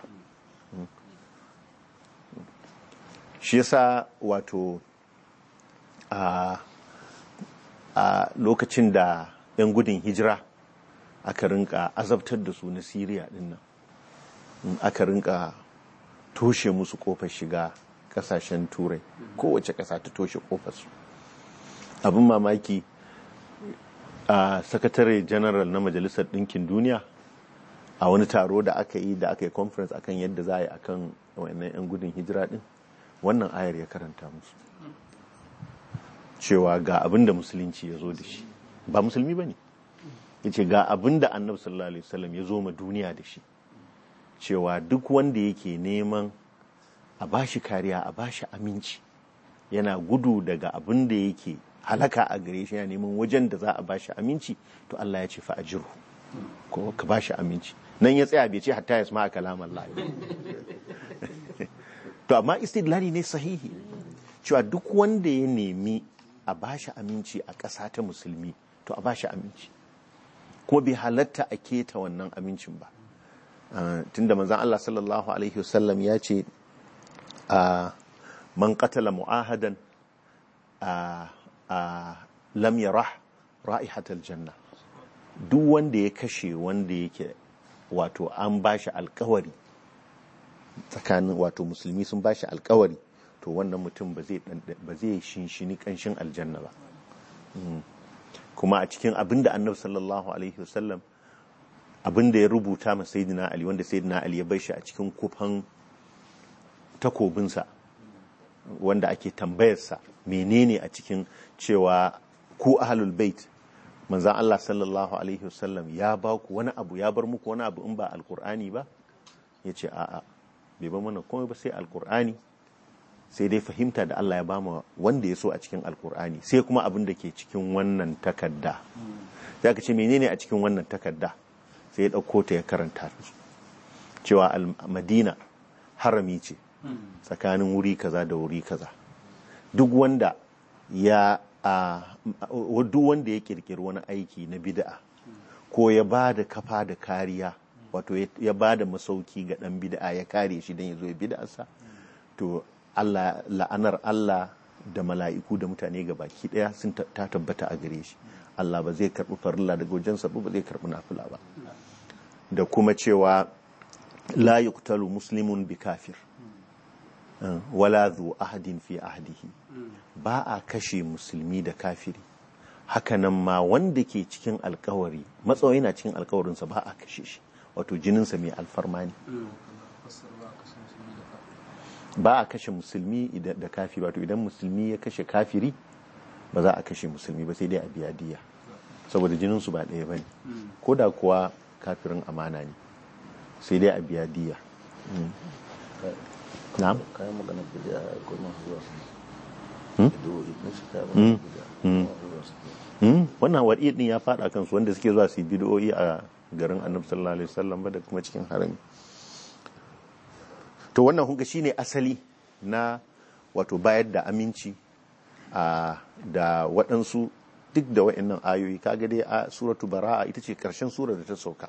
shi yasa wato a a lokacin da 'yan gudun hijira aka rinka azabtar da su na siriya dinnan aka rinka toshe musu kofar shiga kasashen turai kowace kasa ta toshe kofar su abin mamaki a sakatare general na majalisar ɗinkin duniya a wani taro da aka yi da aka yi conference akan yadda za a yi akan wannan 'yan gudun hijira din wannan ayar ya karanta musu cewa ga abin da musulunci ya zo da shi ba musulmi ba ne ya ce ga abin da annabi sallallahu alaihi wasallam ya zo ma duniya da shi cewa duk wanda yake neman a bashi kariya a bashi aminci yana gudu daga abin da yake halaka a gare shi yana neman wajen da za a bashi aminci to Allah ya ce fa ajiru ko ka bashi aminci nan ya tsaya bai ce hatta ya sama kalam Allah to amma istidlali ne sahihi cewa duk wanda ya nemi a bashi aminci a ƙasa ta musulmi to a bashi aminci kuma bai halatta a keta wannan amincin ba tunda manzon Allah sallallahu alaihi wasallam ya ce man qatala mu'ahadan lam yarah ra'ihatal janna duk wanda ya kashe wanda yake wato an bashi alkawari tsakanin wato musulmi sun bashi alkawari to wannan mutum ba zai shinshini kanshin aljanna ba kuma a cikin abinda annabi sallallahu alaihi wasallam abinda ya rubuta ma sayyidina ali wanda sayyidina ali ya bar shi a cikin kufan takobinsa wanda ake tambayarsa menene a cikin cewa ku ahlul bait manzan Allah sallallahu alaihi wasallam ya ba ku wani abu ya bar muku wani abu in ba alkur'ani ba ya ce a'a bai ba mana komai ba sai alkur'ani sai dai fahimta da Allah ya ba mu wanda ya so a cikin alkur'ani sai kuma abin da ke cikin wannan takarda ya ka ce menene a cikin wannan takarda sai ya ɗauko ta ya karanta cewa madina harami ce tsakanin wuri kaza da wuri kaza duk wanda ya a duk wanda ya kirkiri wani aiki na bid'a ko ya ba da kafa da kariya wato ya ba da masauki ga dan bid'a ya kare shi don ya zo ya bid'arsa to Allah la'anar Allah da mala'iku da mutane ga baki daya sun ta tabbata a gare shi Allah ba zai karbi farilla daga wajensa ba zai karbi nafila ba da kuma cewa la yuqtalu muslimun bi kafir wala zu ahadin fi ahdihi ba a kashe musulmi da kafiri hakanan ma wanda ke cikin alkawari matsayi na cikin alkawarinsa ba a kashe shi wato jininsa mai alfarma ne ba a kashe musulmi da kafiri wato idan musulmi ya kashe kafiri ba za a kashe musulmi ba sai dai a biya diya saboda jininsu ba ɗaya ba ne ko da kuwa kafirin amana ne sai dai a biya diya na'am kayan magana bidiya ko masu zuwa su Hmm? bidiyoyi na shi kayan Hmm. magana bidiya Hmm. masu zuwa su Hmm, wannan waɗi ɗin ya faɗa kansu wanda suke zuwa su yi bidiyoyi a garin annabi sallallahu alaihi wasallam ba da kuma cikin harami to wannan hunga shine asali na wato bayar da aminci a da waɗansu duk da wa'annan ayoyi kaga dai a suratu bara'a ita ce ƙarshen sura da ta sauka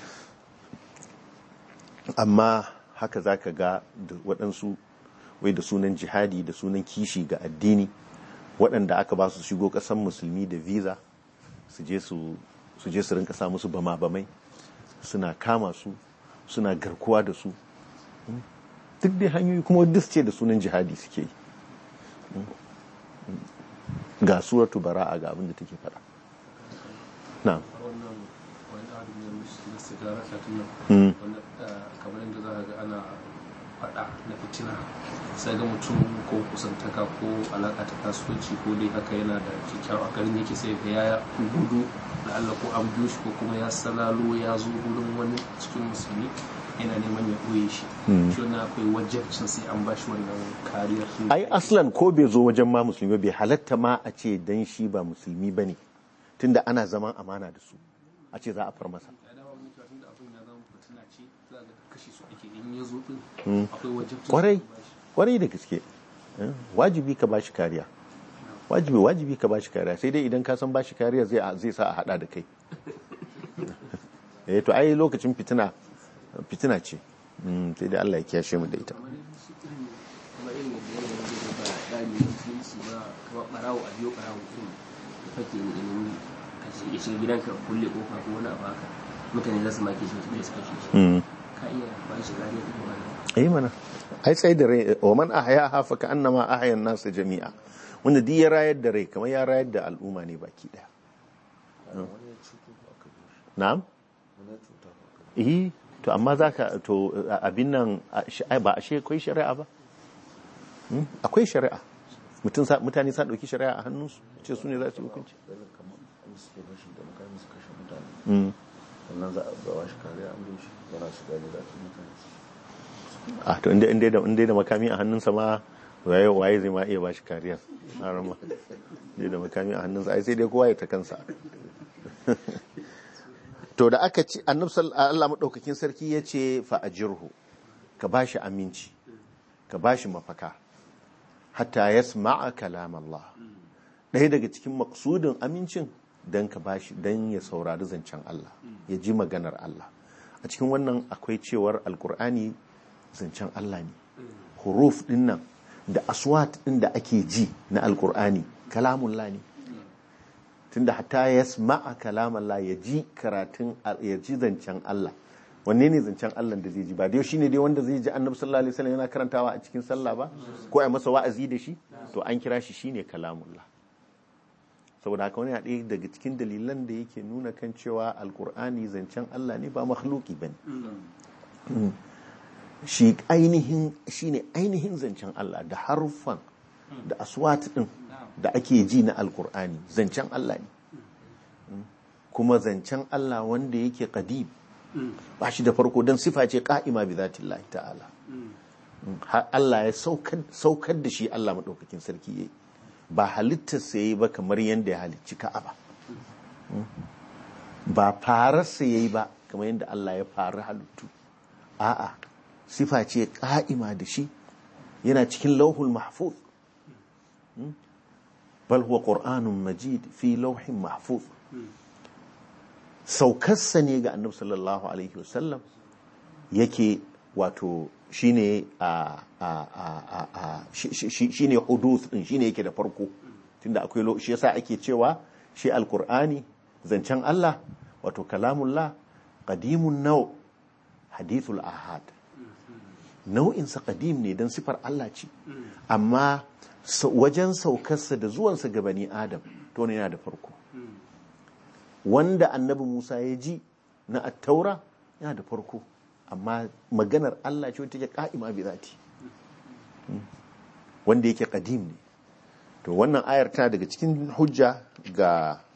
amma haka za ka ga da waɗansu wai da sunan jihadi da sunan kishi ga addini waɗanda aka ba su shigo ƙasar musulmi da visa su je su su je su rinka sa musu bama-bamai suna kama su suna garkuwa da su Mm. duk dai hanyoyi kuma duk ce da sunan jihadi suke yi Mm. Mm. ga suratu bara'a ga abin da take faɗa na'am wannan wani abu ne na sigara satin Mm. nan wanda eh, kamar yadda za a ga ana faɗa na fitina sai ga mutum ko kusantaka ko alaƙa ta kasuwanci ko dai haka yana da kyakkyawa a garin yake sai ga ya gudu da Allah ko an biyo shi ko kuma ya salalo ya zo wurin wani cikin musulmi yana neman ya ɓoye shi Mm. shi wannan akwai wajabcin sai an ba shi wannan kariyar ai aslan ko bai zo wajen ma musulmi ba, bai halatta ma a ce dan shi ba musulmi ba ne tunda ana zaman amana da su a ce za a far masa ya dawo mun cewa tunda abin ya zama fitina ce za ga kashe su ake in ya zo din akwai wajabcin kwarai sai an ba shi. kwarai da gaske Eh, wajibi ka bashi kariya wajibi wajibi ka bashi kariya sai dai idan ka san bashi kariya zai zai sa a hada da kai eh to ai lokacin fitina fitina ce Mm, sai dai Allah ya kiyashe mu da ita kamar shi irin kamar irin yadda yanayin zai ba ɗari na musulunci ba kamar ɓarawo a biyo ɓarawo ɗin da fake ne da nemi ka shi- ya shiga gidanka kulle kofa ko wani abu haka mutane za su make shi wasu ɗaya su kashe shi Mm. ka iya ba shi kariya ko wani eh mana ai sai da rai wa man ahya hafa ka annama ahya an-nas jami'a wanda duk ya rayar da rai kamar ya rayar da al'umma ne baki daya wani ya cuto ba aka biyo shi na'am wani ya cuta ba aka biyo eh to amma zaka to a- abin nan a- shi- ai, ba ashe akwai shari'a ba Hmm? akwai shari'a mutum sa- mutane sa dauki shari'a a hannunsu ce su ne za su yi hukunci shi irin kamar an suke bashi da makamin su kashe mutane Mm. sannan za a ba shi kariya an biyo shi yana shiga gida su mutane a to inda inda da inda da makami a hannunsa ma waye waye zai ma iya bashi kariya a rama inda da makami a hannunsa ai sai dai kowa ya ta kansa to da aka ci annabi sallallahu Allah madaukakin sarki yace fa ajirhu ka bashi aminci ka bashi mafaka hatta yasma'a kalam Allah ɗaya daga cikin maksudin amincin dan ka bashi dan ya saurari zancen Allah ya ji maganar Allah a cikin wannan akwai cewar alkur'ani zancen Allah ne huruf din nan da aswat din da ake ji na alkur'ani kalamullah ne tunda hatta yasma'a kalamallah ya ji karatun ya ji zancen Allah wanne ne zancen Allah da zai ji ba dai shine dai wanda zai ji annabi sallallahu alaihi wasallam yana karantawa a cikin sallah ba ko ai masa wa'azi da shi to an kira shi shine kalamullah saboda haka wani ɗaya daga cikin dalilan da yake nuna kan cewa alkur'ani zancen Allah ne ba makhluki bane shi ainihin shine ainihin zancen Allah da haruffan da aswat din da ake ji na alkur'ani zancen Allah ne kuma zancen Allah wanda yake qadim ba shi da farko don sifa ce ka'ima bi zatillahi ta'ala har Allah ya saukar saukar da shi Allah madaukakin sarki yayi ba halittar sa yayi ba kamar yadda ya halicci Ka'aba ba fararsa yayi ba kamar yadda Allah ya fara halittu a'a sifa ce ka'ima da shi yana cikin lauhul mahfuz bal huwa qur'anun majid fi lauhin mahfuz saukarsa ne ga annabi sallallahu alaihi wasallam yake wato shine a a a a shine huduth din shine yake da farko tunda akwai lo shi yasa ake cewa shi alqur'ani zancen Allah wato kalamullah qadimun naw hadithul ahad nau'insa qadim ne dan sifar Allah ce amma wajen saukarsa da zuwansa ga bani adam to ne yana da farko wanda annabi Musa ya ji na attaura yana da farko amma maganar Allah ce wata take ka'ima bi zati wanda yake qadim ne to wannan ayar tana daga cikin hujja ga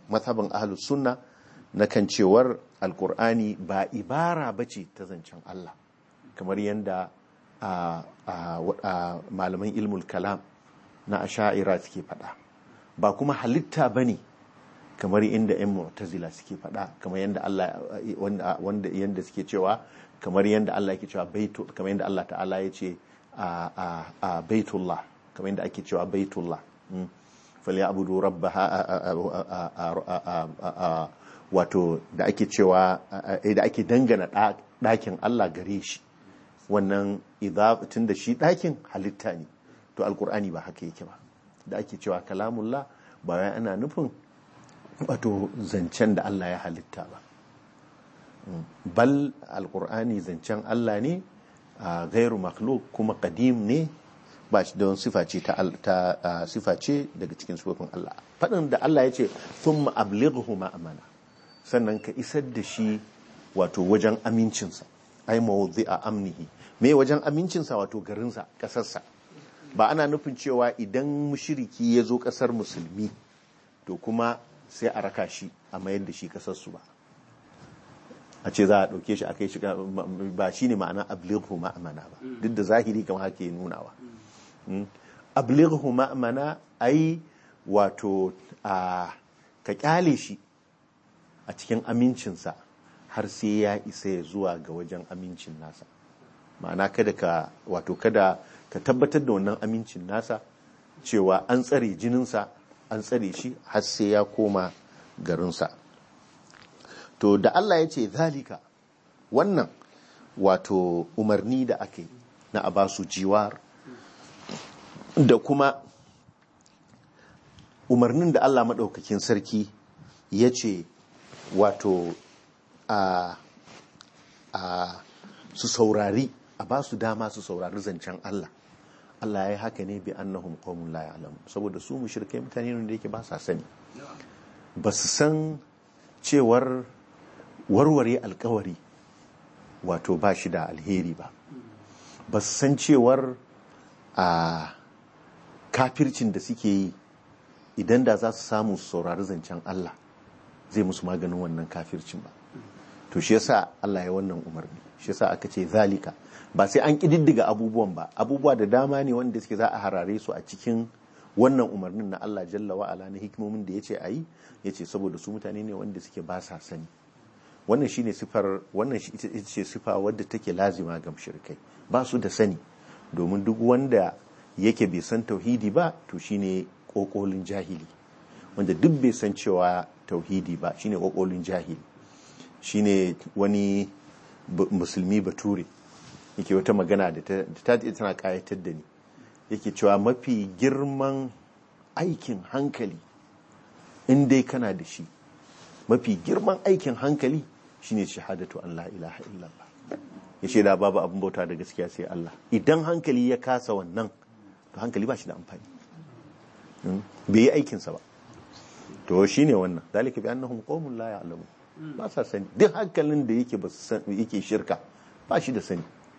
mazhabin ahlus sunna na kan cewar alkur'ani ba ibara bace ta zancen Allah kamar yadda a, a, a malaman ilmul kalam na asha'ira suke faɗa ba kuma halitta bane kamar inda 'yan mu'tazila suke faɗa kamar yadda Allah wanda wanda yanda suke cewa kamar yadda Allah yake cewa baitu kamar yadda Allah ta'ala ya ce a a a baitullah kamar yadda ake cewa baitullah mm. falyabudu rabbaha a- a- a- a- a- a- a- a- wato da ake cewa a- a- da ake dangana ɗa- ɗakin Allah gare shi wannan idza tunda shi ɗakin halitta ne to alkur'ani ba haka yake ba da ake cewa kalamullah ba wai ana nufin wato zancen da Allah ya halitta ba bal alkur'ani zancen Allah ne a gairu makhluk kuma kadim ne ba shi don sifa ce ta al- ta a, sifa ce daga cikin sifofin Allah faɗin da Allah ya ce thumma ablighu ma amana sannan ka isar da shi wato wajen amincinsa ai a amnihi me wajen amincinsa wato garinsa ƙasarsa ba ana nufin cewa idan mushiriki ya zo ƙasar musulmi to kuma sai a raka shi a mayar da shi ƙasarsu ba a ce za a ɗauke shi a kai shi ba shi ne ma'ana ablighu ma'amana ba duk da zahiri kamar haka ya nunawa Mm. ablighu ma'amana ai wato a ka kyale shi a cikin amincinsa har sai ya isa ya zuwa ga wajen amincin nasa ma'ana kada ka wato kada ka tabbatar da wannan amincin nasa cewa an tsare jininsa an tsare shi har sai ya koma garinsa to da Allah ya ce zalika wannan wato umarni da aka yi na a basu jiwar da kuma umarnin da Allah maɗaukakin sarki ya ce wato a a su saurari a ba su dama su saurari zancen Allah Allah ya yi haka ne bi annahum qaumun la ya'lamun saboda su mushrikai mutane ne da yake ba sa sani ba su san cewar warware alkawari wato ba shi da alheri ba ba su san cewar a kafircin da suke yi idan da za su samu su saurari zancen Allah zai musu maganin wannan kafircin ba to shi yasa Allah ya wannan umarni shi yasa aka ce zalika ba sai an kididdiga abubuwan ba abubuwa da dama ne wanda suke za a harare su a cikin wannan umarnin na Allah jalla wa ala na hikimomin da yace ayi yace saboda su mutane ne wanda suke ba sa sani wannan shine sifar wannan shi ita ita ce sifa wadda take lazima ga mushrikai ba su da sani domin duk wanda yake bai san tauhidi ba to shine kokolin jahili wanda duk bai san cewa tauhidi ba shine kokolin jahili shine wani bu- musulmi bature yake wata magana da ta da ta tana kayatar da ni yake cewa mafi girman aikin hankali in dai kana da shi mafi girman aikin hankali shine shahadatu an la ilaha illallah ya ce da babu abin bauta da gaskiya sai Allah idan hankali ya kasa wannan to hankali ba shi da amfani Mm. bai yi aikinsa ba to shine wannan zalika bi annahum qaumun la ya'lamun ba sa sani duk hankalin da yake ba su san yake shirka ba shi da sani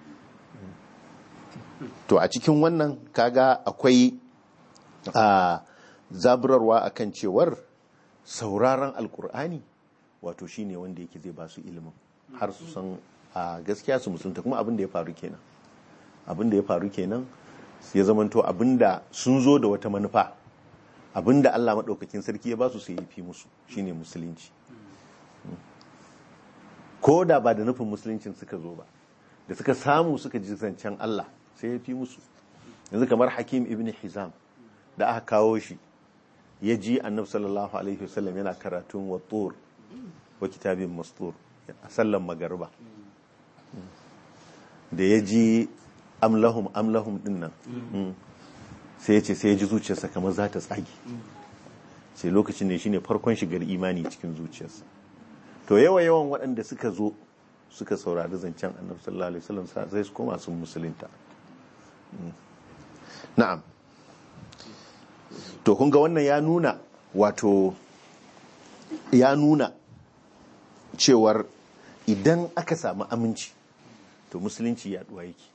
to a cikin wannan kaga akwai a zaburarwa akan cewar sauraron alkur'ani wato shine wanda yake zai ba su ilimin har su san a gaskiya su musulunta kuma abin da ya faru kenan abin da ya faru kenan ya zamanto abin da sun zo da wata manufa abin da Allah maɗaukakin sarki ya ba su sai ya fi musu shine musulunci ko da ba da nufin musuluncin suka zo ba da suka samu suka ji zancen Allah sai ya fi musu yanzu kamar hakim ibn hizam da aka kawo shi ya ji annabi sallallahu alaihi wasallam yana karatun wa tur wa kitabin mastur a sallan magariba da ya ji amlahum amlahum din nan sai ya ce sai ya ji zuciyarsa kamar za ta tsage sai lokacin ne shine farkon shigar imani cikin zuciyarsa to yawa yawan waɗanda suka zo suka saurari zancen annabi sallallahu alaihi wasallam sai su koma sun musulunta na'am to kun ga wannan ya nuna wato ya nuna cewar idan aka samu aminci to musulunci yaduwa yake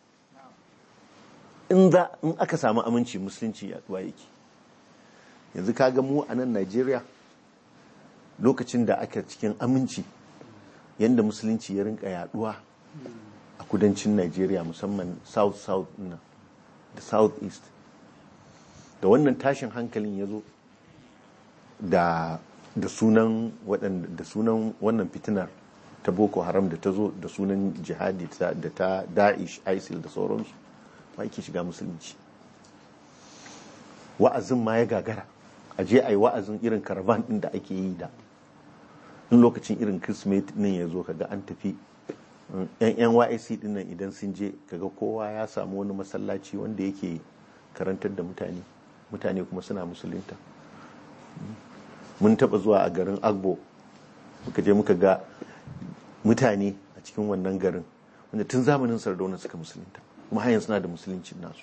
in za in aka samu aminci musulunci yaduwa yake yanzu kaga mu a nan Najeriya lokacin da aka cikin aminci yadda musulunci ya rinka yaduwa a kudancin Najeriya musamman south south nan da south east da wannan tashin hankalin ya zo da da sunan waɗanda da sunan wannan fitinar ta boko haram da ta zo da sunan jihadi ta- da ta da'ish isil da sauransu ma yake shiga musulunci wa'azin ma ya gagara a je a yi wa'azin irin karavan ɗin da ake yi da in lokacin irin kirsimeti ɗin ya zo kaga an tafi yan yan YSC ɗin nan idan sun je kaga kowa ya samu wani masallaci wanda yake karantar da mutane mutane kuma suna musulunta mun taba zuwa a garin agbo muka je muka ga mutane a cikin wannan garin wanda tun zamanin sardauna suka musulunta kuma hanyar suna da musuluncin nasu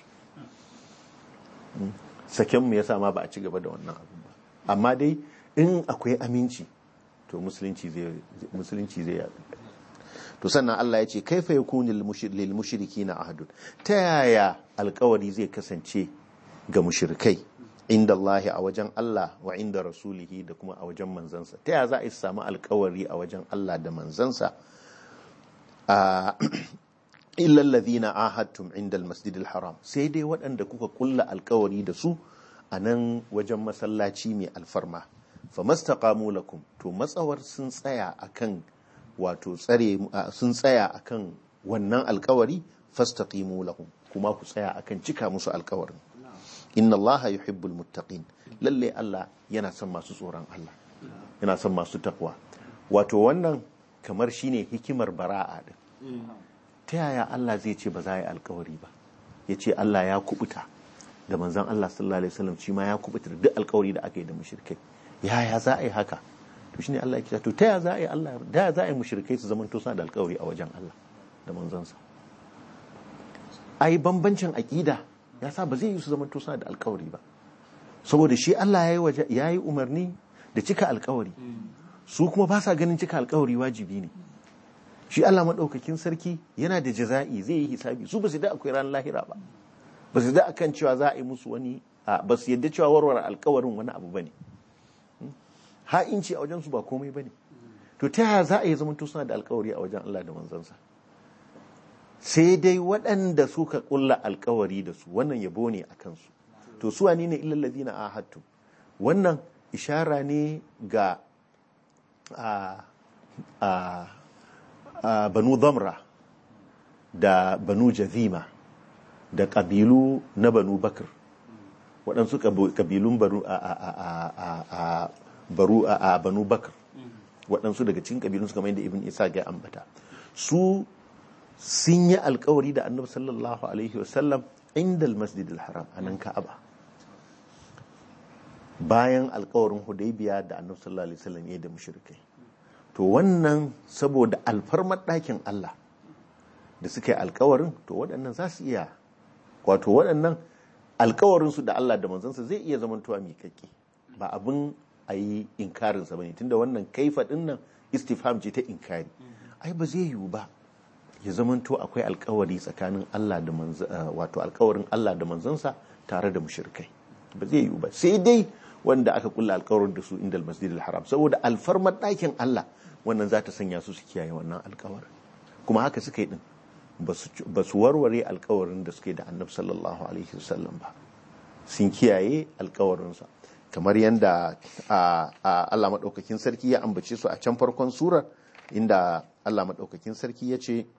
sakenmu ya sa ma ba a ci gaba da wannan abin ba amma dai in akwai aminci to musulunci zai musulunci zai yaɗu to sannan Allah ya ce kaifa yakunu lil mushrikina ahadun ta yaya alkawari zai kasance ga mushrikai inda Allah a wajen Allah wa inda rasulihi da kuma a wajen manzansa ta yaya za a samu alkawari a wajen Allah da manzansa a illa alladhina ahadtum inda almasjidil haram sai dai waɗanda kuka kulla alkawari da su a nan wajen masallaci mai alfarma famastaqamu lakum to matsawar sun tsaya akan wato tsare sun tsaya akan wannan alkawari fastaqimu lahum kuma ku tsaya akan cika musu alkawarin inna Allah yuhibbul muttaqin lalle Allah yana son masu tsoron Allah yana son masu takwa wato wannan kamar shine hikimar bara'a din ta yaya Allah zai ce ba za a yi alkawari ba ya ce Allah ya kubuta da manzon Allah sallallahu alaihi wasallam shi ma ya kubuta da duk alkawari da aka yi da mushrikai yaya za a yi haka to shine Allah ya kira to ta yaya za a yi Allah da yaya za a yi mushrikai su zaman to suna da alkawari a wajen Allah da manzansa ai bambancin aqida ya sa ba zai yi su zaman to suna da alkawari ba saboda shi Allah ya yi umarni da cika alkawari su kuma ba sa ganin cika alkawari wajibi ne shi Allah maɗaukakin sarki yana da jaza'i zai yi hisabi su ba su da akwai ran lahira ba ba su da akan cewa za a yi musu wani ba su yadda cewa warware alkawarin wani abu ba ne ha'inci a wajensu ba komai ba ne to ta yaya za a yi zamanto suna da alkawari a wajen Allah da manzansa sai dai waɗanda suka ƙulla alkawari da su wannan yabo ne a kansu to su wani ne illallazi na ahadtu wannan ishara ne ga a Uh, banu zamra da banu jazima da ƙabilu na banu bakar waɗansu ƙabilun baru a, a, a, baru a, banu bakar waɗansu daga cikin ƙabilun su kamar yadda ibn isa ga ambata su sun yi alkawari da annabi sallallahu alaihi wasallam inda masjid haram a nan ka'aba bayan alkawarin hudaybiya da annabi sallallahu alaihi wasallam ya da mushrikai to wannan saboda alfarmar ɗakin Allah da suka yi alkawarin to waɗannan za su iya wato waɗannan alkawarinsu da Allah da manzansa zai iya zamantowa miƙaƙƙe ba abin a yi inkarinsa ba ne tunda wannan kaifa ɗin nan istifham ce ta inkari ai ba zai yiwu ba ya zamanto akwai alkawari tsakanin Allah da wato alkawarin Allah da manzansa tare da mushrikai ba zai yiwu ba sai dai wanda aka kulla alkawarin da su inda masjidil haram saboda alfarmar ɗakin Allah wannan za ta sanya su su kiyaye wannan alkawarin kuma haka suka yi din ba su warware alkawarin da suke da annabi sallallahu alaihi wasallam ba sun kiyaye alkawarinsa kamar yadda Allah maɗaukakin sarki ya ambace su a can farkon surar inda Allah maɗaukakin sarki ya ce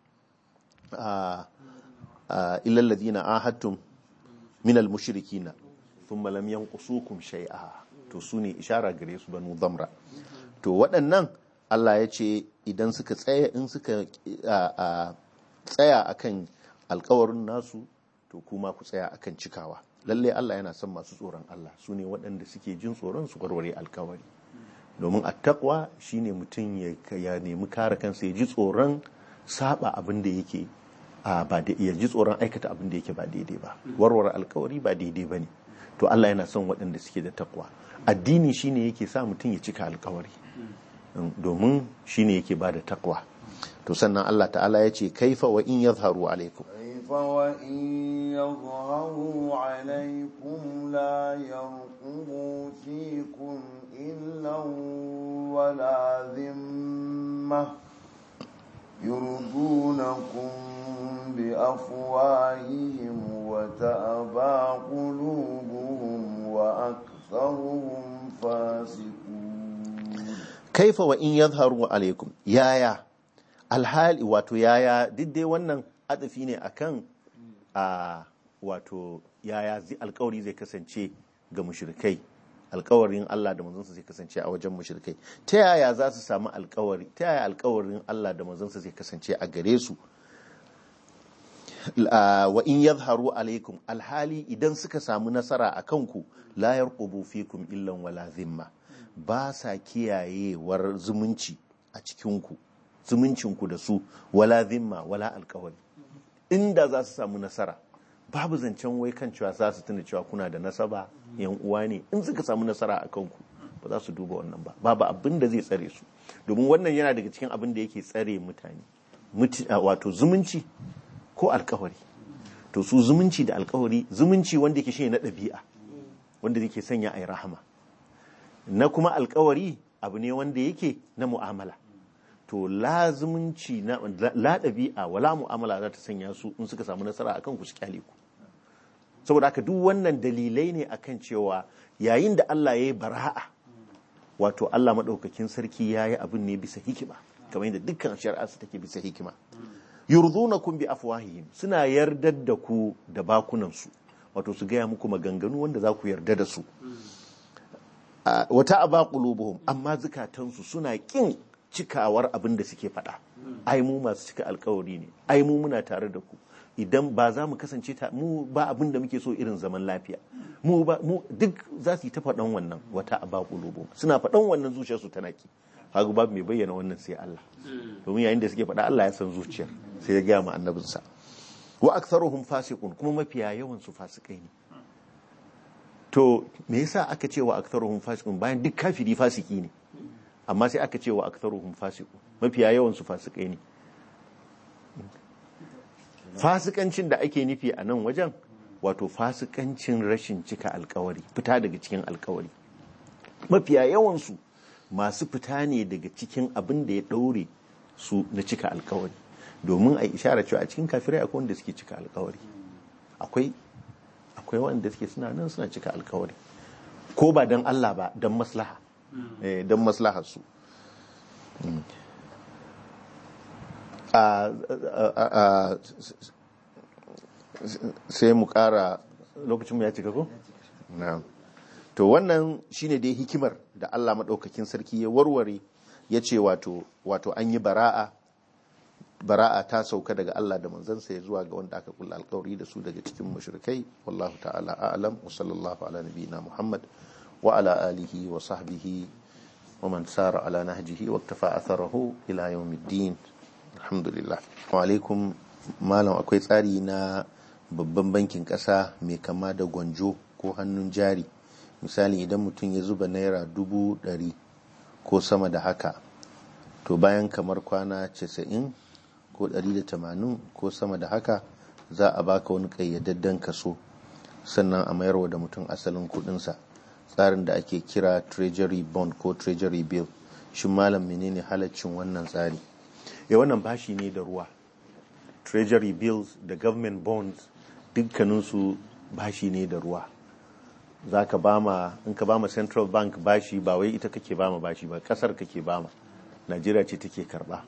illal ladina ahadtum minal mushrikina thumma lam yanqusukum shay'a to su ne ishara gare su banu zamra to waɗannan Allah ya ce idan suka tsaya in suka tsaya akan alkawarin nasu to kuma ku tsaya akan cikawa lalle Allah yana son masu tsoron Allah su ne waɗanda suke jin tsoron su warware alkawari domin attaqwa shine mutum ya nemi kare kansa ya ji tsoron saba abin da yake ba da ya ji tsoron aikata abin da yake ba daidai ba warware alkawari ba daidai ba ne to Allah yana son waɗanda suke da takwa addini shine yake sa mutum ya cika alkawari domin shine yake ba da takwa to sannan Allah ta'ala ya ce kaifa wa in yadhharu alaikum kaifa wa in yadhharu alaikum la yarqubu fikum illa ولا ذمة يرضونكم بأفواههم وتأبى قلوبهم وأكثرهم فاسقون kaifa wa in yadharu alaikum yaya alhali wato yaya duk dai wannan adafi ne akan a wato yaya zai alkawari zai kasance ga mushrikai alkawarin Allah da manzonsa zai kasance a wajen mushrikai ta yaya za su samu alkawari ta yaya alkawarin Allah da manzonsa zai kasance a gare su Ah, wa in yadharu alaikum alhali idan suka samu nasara a kanku la yarqubu fikum illan wala zimma ba sa kiyayewar zumunci a cikinku zumuncinku da su wala zimma wala alkawari inda za su samu nasara babu zancen wai kan cewa za su tuna cewa kuna da nasaba yan uwa ne in suka samu nasara a kanku ba za su duba wannan ba babu abin da zai tsare su domin wannan yana daga cikin abin da yake tsare mutane Muti- ah, wato zumunci ko alkawari to su zumunci da alkawari zumunci wanda yake shine na ɗabi'a wanda yake sanya a yi rahama na kuma alkawari abu ne wanda yake na mu'amala to la zumunci na la ɗabi'a wala mu'amala za ta sanya su in suka samu nasara akan ku su kyale ku saboda haka duk wannan dalilai ne akan cewa yayin da Allah ya yi bara'a wato Allah maɗaukakin sarki ya yi abin ne bisa hikima kamar yadda dukkan shari'arsa take bisa hikima yurdunakum bi afwahihim suna yardar da ku da bakunansu wato su gaya muku maganganu wanda za ku yarda da su a- wata aba qulubuhum amma zukatansu suna kin cikawar abin da suke faɗa ai mu masu cika alkawari ne ai mu muna tare da ku idan ba za mu kasance ta mu ba abin da muke so irin zaman lafiya mu ba mu duk za su yi ta faɗan wannan wata aba qulubuhum suna faɗan wannan zuciyarsu tana ki hagu babu mai bayyana wannan sai Allah domin yayin da suke faɗa Allah ya san zuciyar sai ya gaya ma annabinsa wa aktharuhum fasiqun kuma mafiya yawan su fasikai ne to me yasa aka ce wa aktharuhum fasiqun bayan duk kafiri fasiki ne amma sai aka ce wa aktharuhum fasiqun mafiya yawan su fasikai ne fasikancin da ake nufi a nan wajen wato fasikancin rashin cika alkawari fita daga cikin alkawari mafiya yawansu masu fita ne daga cikin abin da ya ɗaure su na cika alkawari domin a ishara cewa a cikin kafirai akwai wanda suke cika alkawari akwai akwai wanda suke suna nan suna cika alkawari ko ba don Allah ba don maslaha eh, don maslahar su Mm. a- a- a- a- sai mu kara lokacin mu ya cika ko? na'am to wannan shine dai hikimar da Allah maɗaukakin sarki ya warware ya ce wato wato an yi bara'a bara'a ta sauka daga Allah da manzansa ya zuwa ga wanda aka kulla alkawari da su daga cikin mushrikai wallahu ta'ala a'lam wa sallallahu ala nabiyina Muhammad wa ala alihi wa sahbihi wa man sara ala nahjihi wa iktafa atharahu ila yawmiddin alhamdulillah wa alaikum malam akwai tsari na babban bankin kasa mai kama da gwanjo ko hannun jari misali idan mutum ya zuba naira dubu ɗari ko sama da haka to bayan kamar kwana 90 ko 180 ko sama da haka za a baka wani ƙayyadadden kaso sannan a mayarwa da mutum asalin kudinsa tsarin da ake kira treasury bond ko treasury bill shi malam menene halaccin wannan tsari ya wannan bashi ne da ruwa treasury bills da government bonds dukkaninsu bashi ne da ruwa za ka bama in ka bama central bank bashi ba wai ita kake bama bashi ba kasar kake bama najeriya ce take karba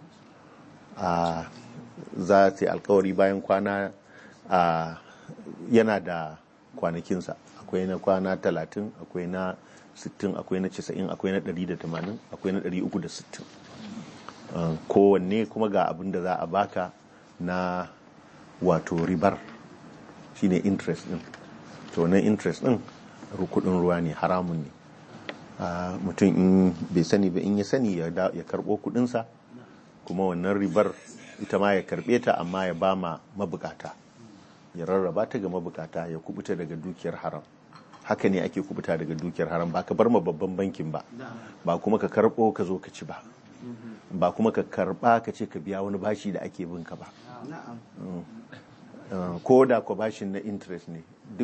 a za ta yi alkawari bayan kwana a yana da kwanakinsa akwai na kwana 30 akwai na 60 akwai na 90 akwai na 180 akwai na 360 Uh, kowanne kuma ga abin da za a baka na wato ribar shine interest din to na interest din kudin ruwa ne haramun ne uh, mutum in bai sani ba in ya sani ya, da, ya karbo kudinsa kuma wannan ribar ita ma ya karbe ta amma ya ba ma mabukata ya rarraba ta ga mabukata ya kubuta daga dukiyar haram haka ne ake kubuta daga dukiyar haram ba ka bar ma babban bankin ba ba kuma ka karbo ka zo ka ci ba ba kuma ka karba ka ce ka biya wani bashi da ake bin ka ba ko da ko bashin na interest ne duk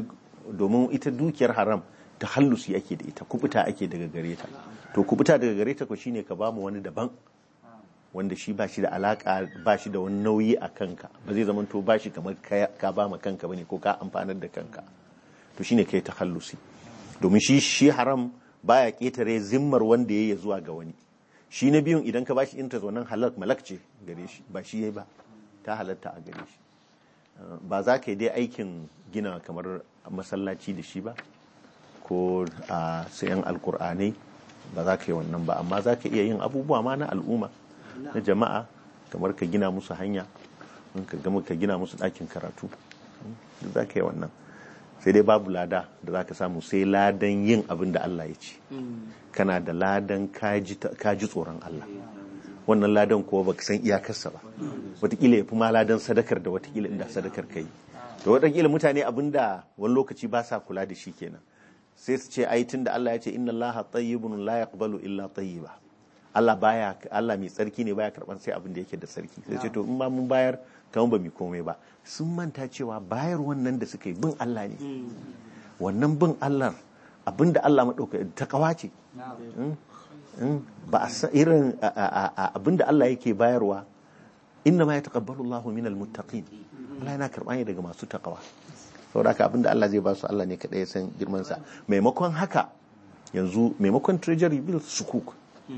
domin ita dukiyar haram ta hallusi ake da ita kubuta ake daga gare ta to kubuta daga gare ta ko shine ka bamu wani daban wanda shi ba shi da alaka ba shi da wani nauyi a kanka ba zai zama to ba shi kamar ka- ka ba ma kanka bane ko ka amfanar da kanka to shine kai ta hallusi domin shi shi haram baya ketare zimmar wanda ya yi zuwa ga wani shi na biyun idan ka bashi interest wannan halak malak ce gare shi ba shi yayi ba ta halatta a gare shi Uh, ba za ka yi dai aikin gina kamar masallaci da shi ba ko a sayan alkur'anai ba za ka yi wannan ba amma za ka iya yin abubuwa ma na al'umma na jama'a kamar ka gina musu hanya in ka gama ka gina musu ɗakin karatu duk za ka yi wannan sai dai babu lada da za ka samu sai ladan yin abin da Allah ya ce kana da ladan kaji kaji tsoron Allah wannan ladan kuwa baka san iyakarsa ba watakila ya fi ma ladan sadakar da watakila inda sadakar ka yi da watakila mutane abinda wani lokaci ba sa kula da shi kenan sai su ce ai tun da Allah ya ce inna Allah tayyibun la yaqbalu illa tayyiba Allah baya Allah mai tsarki ne baya karban sai abin da yake da tsarki sai ce to in ma mun bayar kamar ba mu komai ba sun manta cewa bayar wannan da suka yi bin Allah ne wannan bin Allah abinda Allah madauka ta kawace Mm. ba a san irin a- a- a- a- abinda Allah yake bayarwa inna ma yataqabbalu Allahu minal muttaqin Allah yana karɓa ne daga masu takawa saboda haka abinda Allah zai ba su Allah ne kadai ya san girman sa maimakon haka yanzu maimakon treasury bill sukuk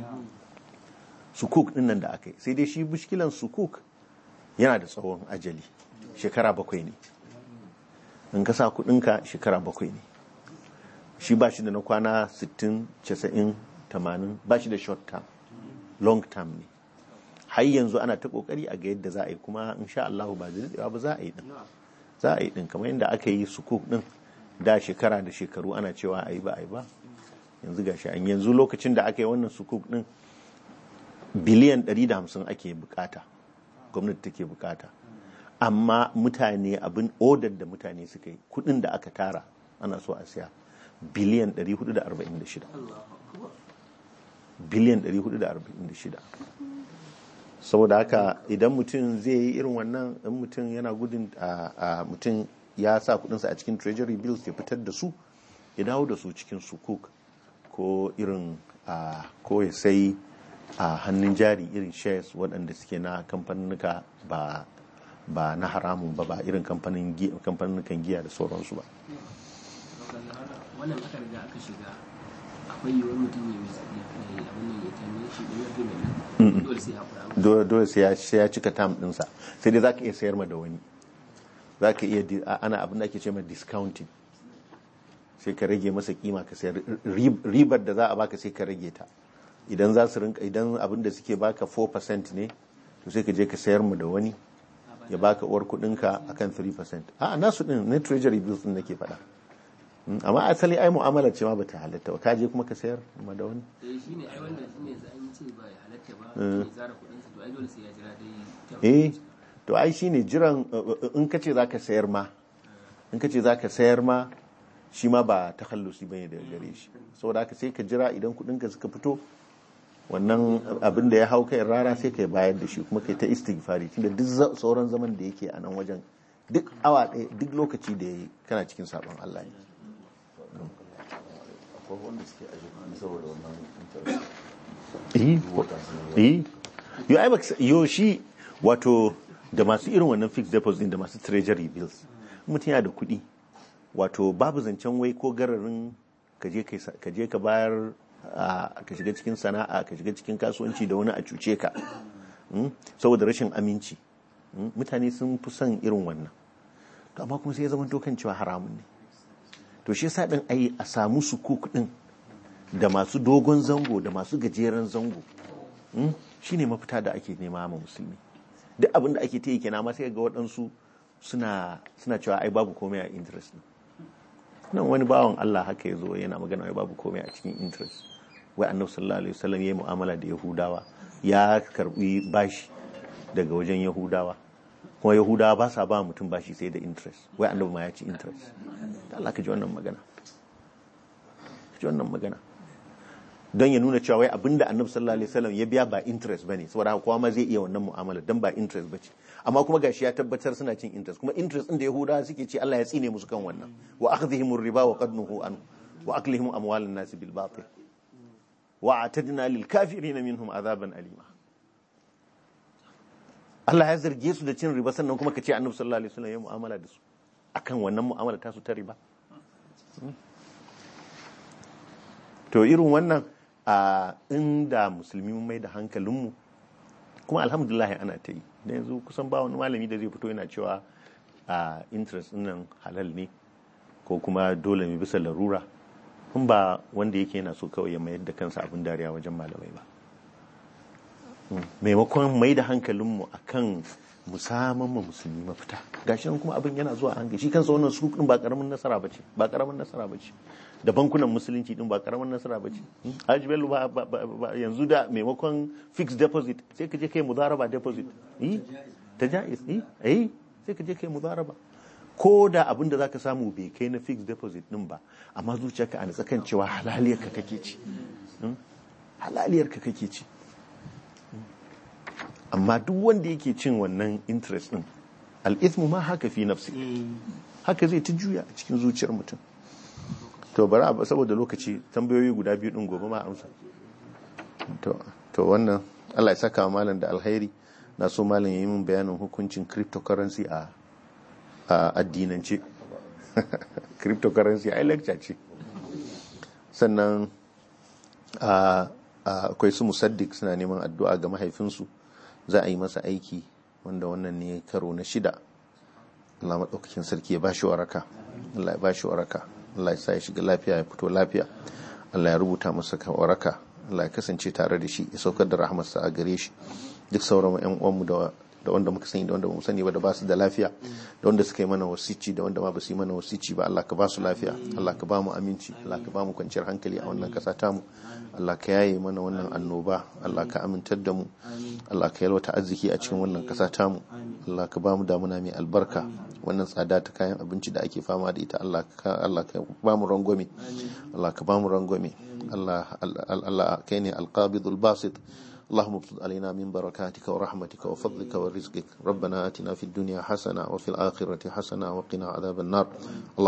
sukuk din nan da aka yi sai dai shi bushkilan sukuk yana da tsawon ajali shekara bakwai ne in ka sa kudinka shekara bakwai ne shi ba shi da na kwana 60 90 80 ba shi da short term long term ne har yanzu ana ta kokari a ga yadda za a yi kuma insha Allah ba da daɗewa ba za a yi din za a yi din kamar yadda aka yi sukuk din da shekara da shekaru ana cewa a yi ba a yi ba yanzu gashi an yanzu lokacin da aka yi wannan sukuk din biliyan 150 ake bukata gwamnati take bukata amma mutane abin odar da mutane suka yi kudin da aka tara ana so a siya biliyan 446 biliyan 446 saboda haka idan mutum zai yi irin wannan in mutum yana gudun a a mutum ya sa kudinsa a cikin treasury bills ya fitar da su ya dawo da su cikin sukuk ko irin a ko ya sai a hannun jari irin shares waɗanda suke na kamfanuka ba ba na haramun ba ba irin kamfanin kamfanukan giya da sauransu ba wannan aka riga aka shiga akwai yiwuwar mutum ya mai tsaye abin nan ya tanye shi da ya fi mai dole sai haƙura dole dole sai ya sai ya cika tam ɗinsa sai dai zaka iya sayar ma da wani zaka iya di- a- ana abin da ake ce ma discounting sai ka rage masa kima ka sayar Rib- ribar da za a baka sai ka rage ta idan za su rinka idan abin da suke baka 4% ne to sai ka je ka sayar mu da wani ya baka uwar kudinka akan 3% a nasu din na treasury bills din nake faɗa Mm, amma asali ai mu'amala ce ma bata halatta ba ka je kuma ka sayar ma da wani eh shi ne ai wannan shi ne za an yi ce ba ya halatta ba ya zara kuɗinsa to ai dole sai ya jira dai eh to ai shine jiran uh, uh, in kace zaka sayar ma in kace zaka sayar ma shi ma ba takhallusi bane daga gare shi saboda haka sai ka jira idan kudinka suka fito wannan abin da ya hau kai rara sai ka bayar da shi kuma kai ta istighfari tunda duk za- sauran zaman da yake a nan wajen duk awa ɗaya duk lokaci da yayi kana cikin sabon Allah ne akwai wanda suke ajiye kuɗi saboda wannan interest eh wata sun yi eh yo ai baka yo shi wato da masu irin wannan fixed deposit din da masu treasury bills mutum yana da kuɗi wato babu zancen wai ko gararin ka je kai sa- ka je ka bayar a, ka shiga cikin sana'a ka shiga cikin kasuwanci da wani a cuce ka Mm? saboda rashin aminci Mm? mutane sun fi son irin wannan to amma kuma sai ya zama kan cewa haramun ne to shi yasa din ai a samu sukuk din da masu dogon zango da masu gajeren zango Mm? shine mafita da ake nema ma musulmi duk abin da ake ta yi kenan amma sai ga waɗansu suna suna cewa ai babu komai a interest ne nan wani bawan Allah haka ya zo yana magana wai babu komai a cikin interest wai annabi sallallahu alaihi wasallam yayi mu'amala da yahudawa ya karbi bashi daga wajen yahudawa kuma yahudawa ba sa ba mutum bashi sai da interest wai annabi ma ya ci interest da Allah ka ji wannan magana ka ji wannan magana don ya nuna cewa wai abinda annabi sallallahu alaihi wasallam ya biya ba interest bane saboda haka kowa ma zai iya wannan mu'amala dan ba interest bace amma kuma gashi ya tabbatar suna cin interest kuma interest din da yahudawa suke ce Allah ya tsine musu kan wannan wa akhdhihim riba wa qad nuhu an wa aklihim amwalan nas bil batil wa atadna lil kafirin minhum azaban alima Allah ya zarge su da cin riba sannan kuma ka ce annabi sallallahu alaihi wasallam ya mu'amala da su akan wannan mu'amala ta su ta riba to irin wannan a inda musulmi mun mai da hankalinmu kuma alhamdulillah ana ta yi da yanzu kusan ba wani malami da zai fito yana cewa a interest nan halal ne ko kuma dole ne bisa larura in ba wanda yake yana so kawai ya mayar da kansa abin dariya wajen malamai ba maimakon mai da hankalinmu a kan musamman ma musulmi mafita gashi nan kuma abin yana zuwa hankali shi kansa wannan su ba karamin nasara bace ba karamin nasara bace da bankunan musulunci din ba karamin nasara bace Haji Bello ba yanzu da maimakon fixed deposit sai ka je kai mudaraba deposit eh ta jaiz eh eh sai ka je kai mudaraba ko da abin da zaka samu bai kai na fixed deposit din ba amma zuciyarka a natsakan cewa halaliyar ka kake ci halaliyar ka kake ci amma duk wanda yake cin wannan interest din al'ithmu ma haka fi nafsi haka zai ta juya a cikin zuciyar mutum to bari a saboda lokaci tambayoyi guda biyu din gobe ma amsa to wannan Allah ya saka malam da alkhairi na so malam ya yi min bayanin hukuncin cryptocurrency a addinance cryptocurrency ai lecture ce sannan akwai su musaddik suna neman addu'a ga mahaifinsu za a yi masa aiki wanda wannan ne karo na shida Allah maɗaukakin sarki ya bashi waraka Allah ya bashi waraka Allah ya sa ya shiga lafiya ya fito lafiya Allah ya rubuta masa waraka Allah ya kasance tare da shi ya saukar da rahmarsa a gare shi duk sauran ƴan uwanmu da da wanda muka sani da wanda mu sani ba da ba su da lafiya da wanda suka yi mana wasici da wanda ma ba su yi mana wasici ba Allah ka ba su lafiya Allah ka ba mu aminci Allah ka ba mu kwanciyar hankali a wannan kasa tamu Allah ka yaye mana wannan annoba Allah ka amintar da mu Allah ka yalwata arziki a cikin wannan kasa tamu Allah ka ba mu damuna mai albarka wannan tsada ta kayan abinci da ake fama da ita Allah ka Allah ka ba mu rangwame Allah ka ba mu rangwame Allah Allah kai ne alqabidul basit اللهم ابسط علينا من بركاتك ورحمتك وفضلك ورزقك ربنا آتنا في الدنيا حسنة وفي الآخرة حسنة وقنا عذاب النار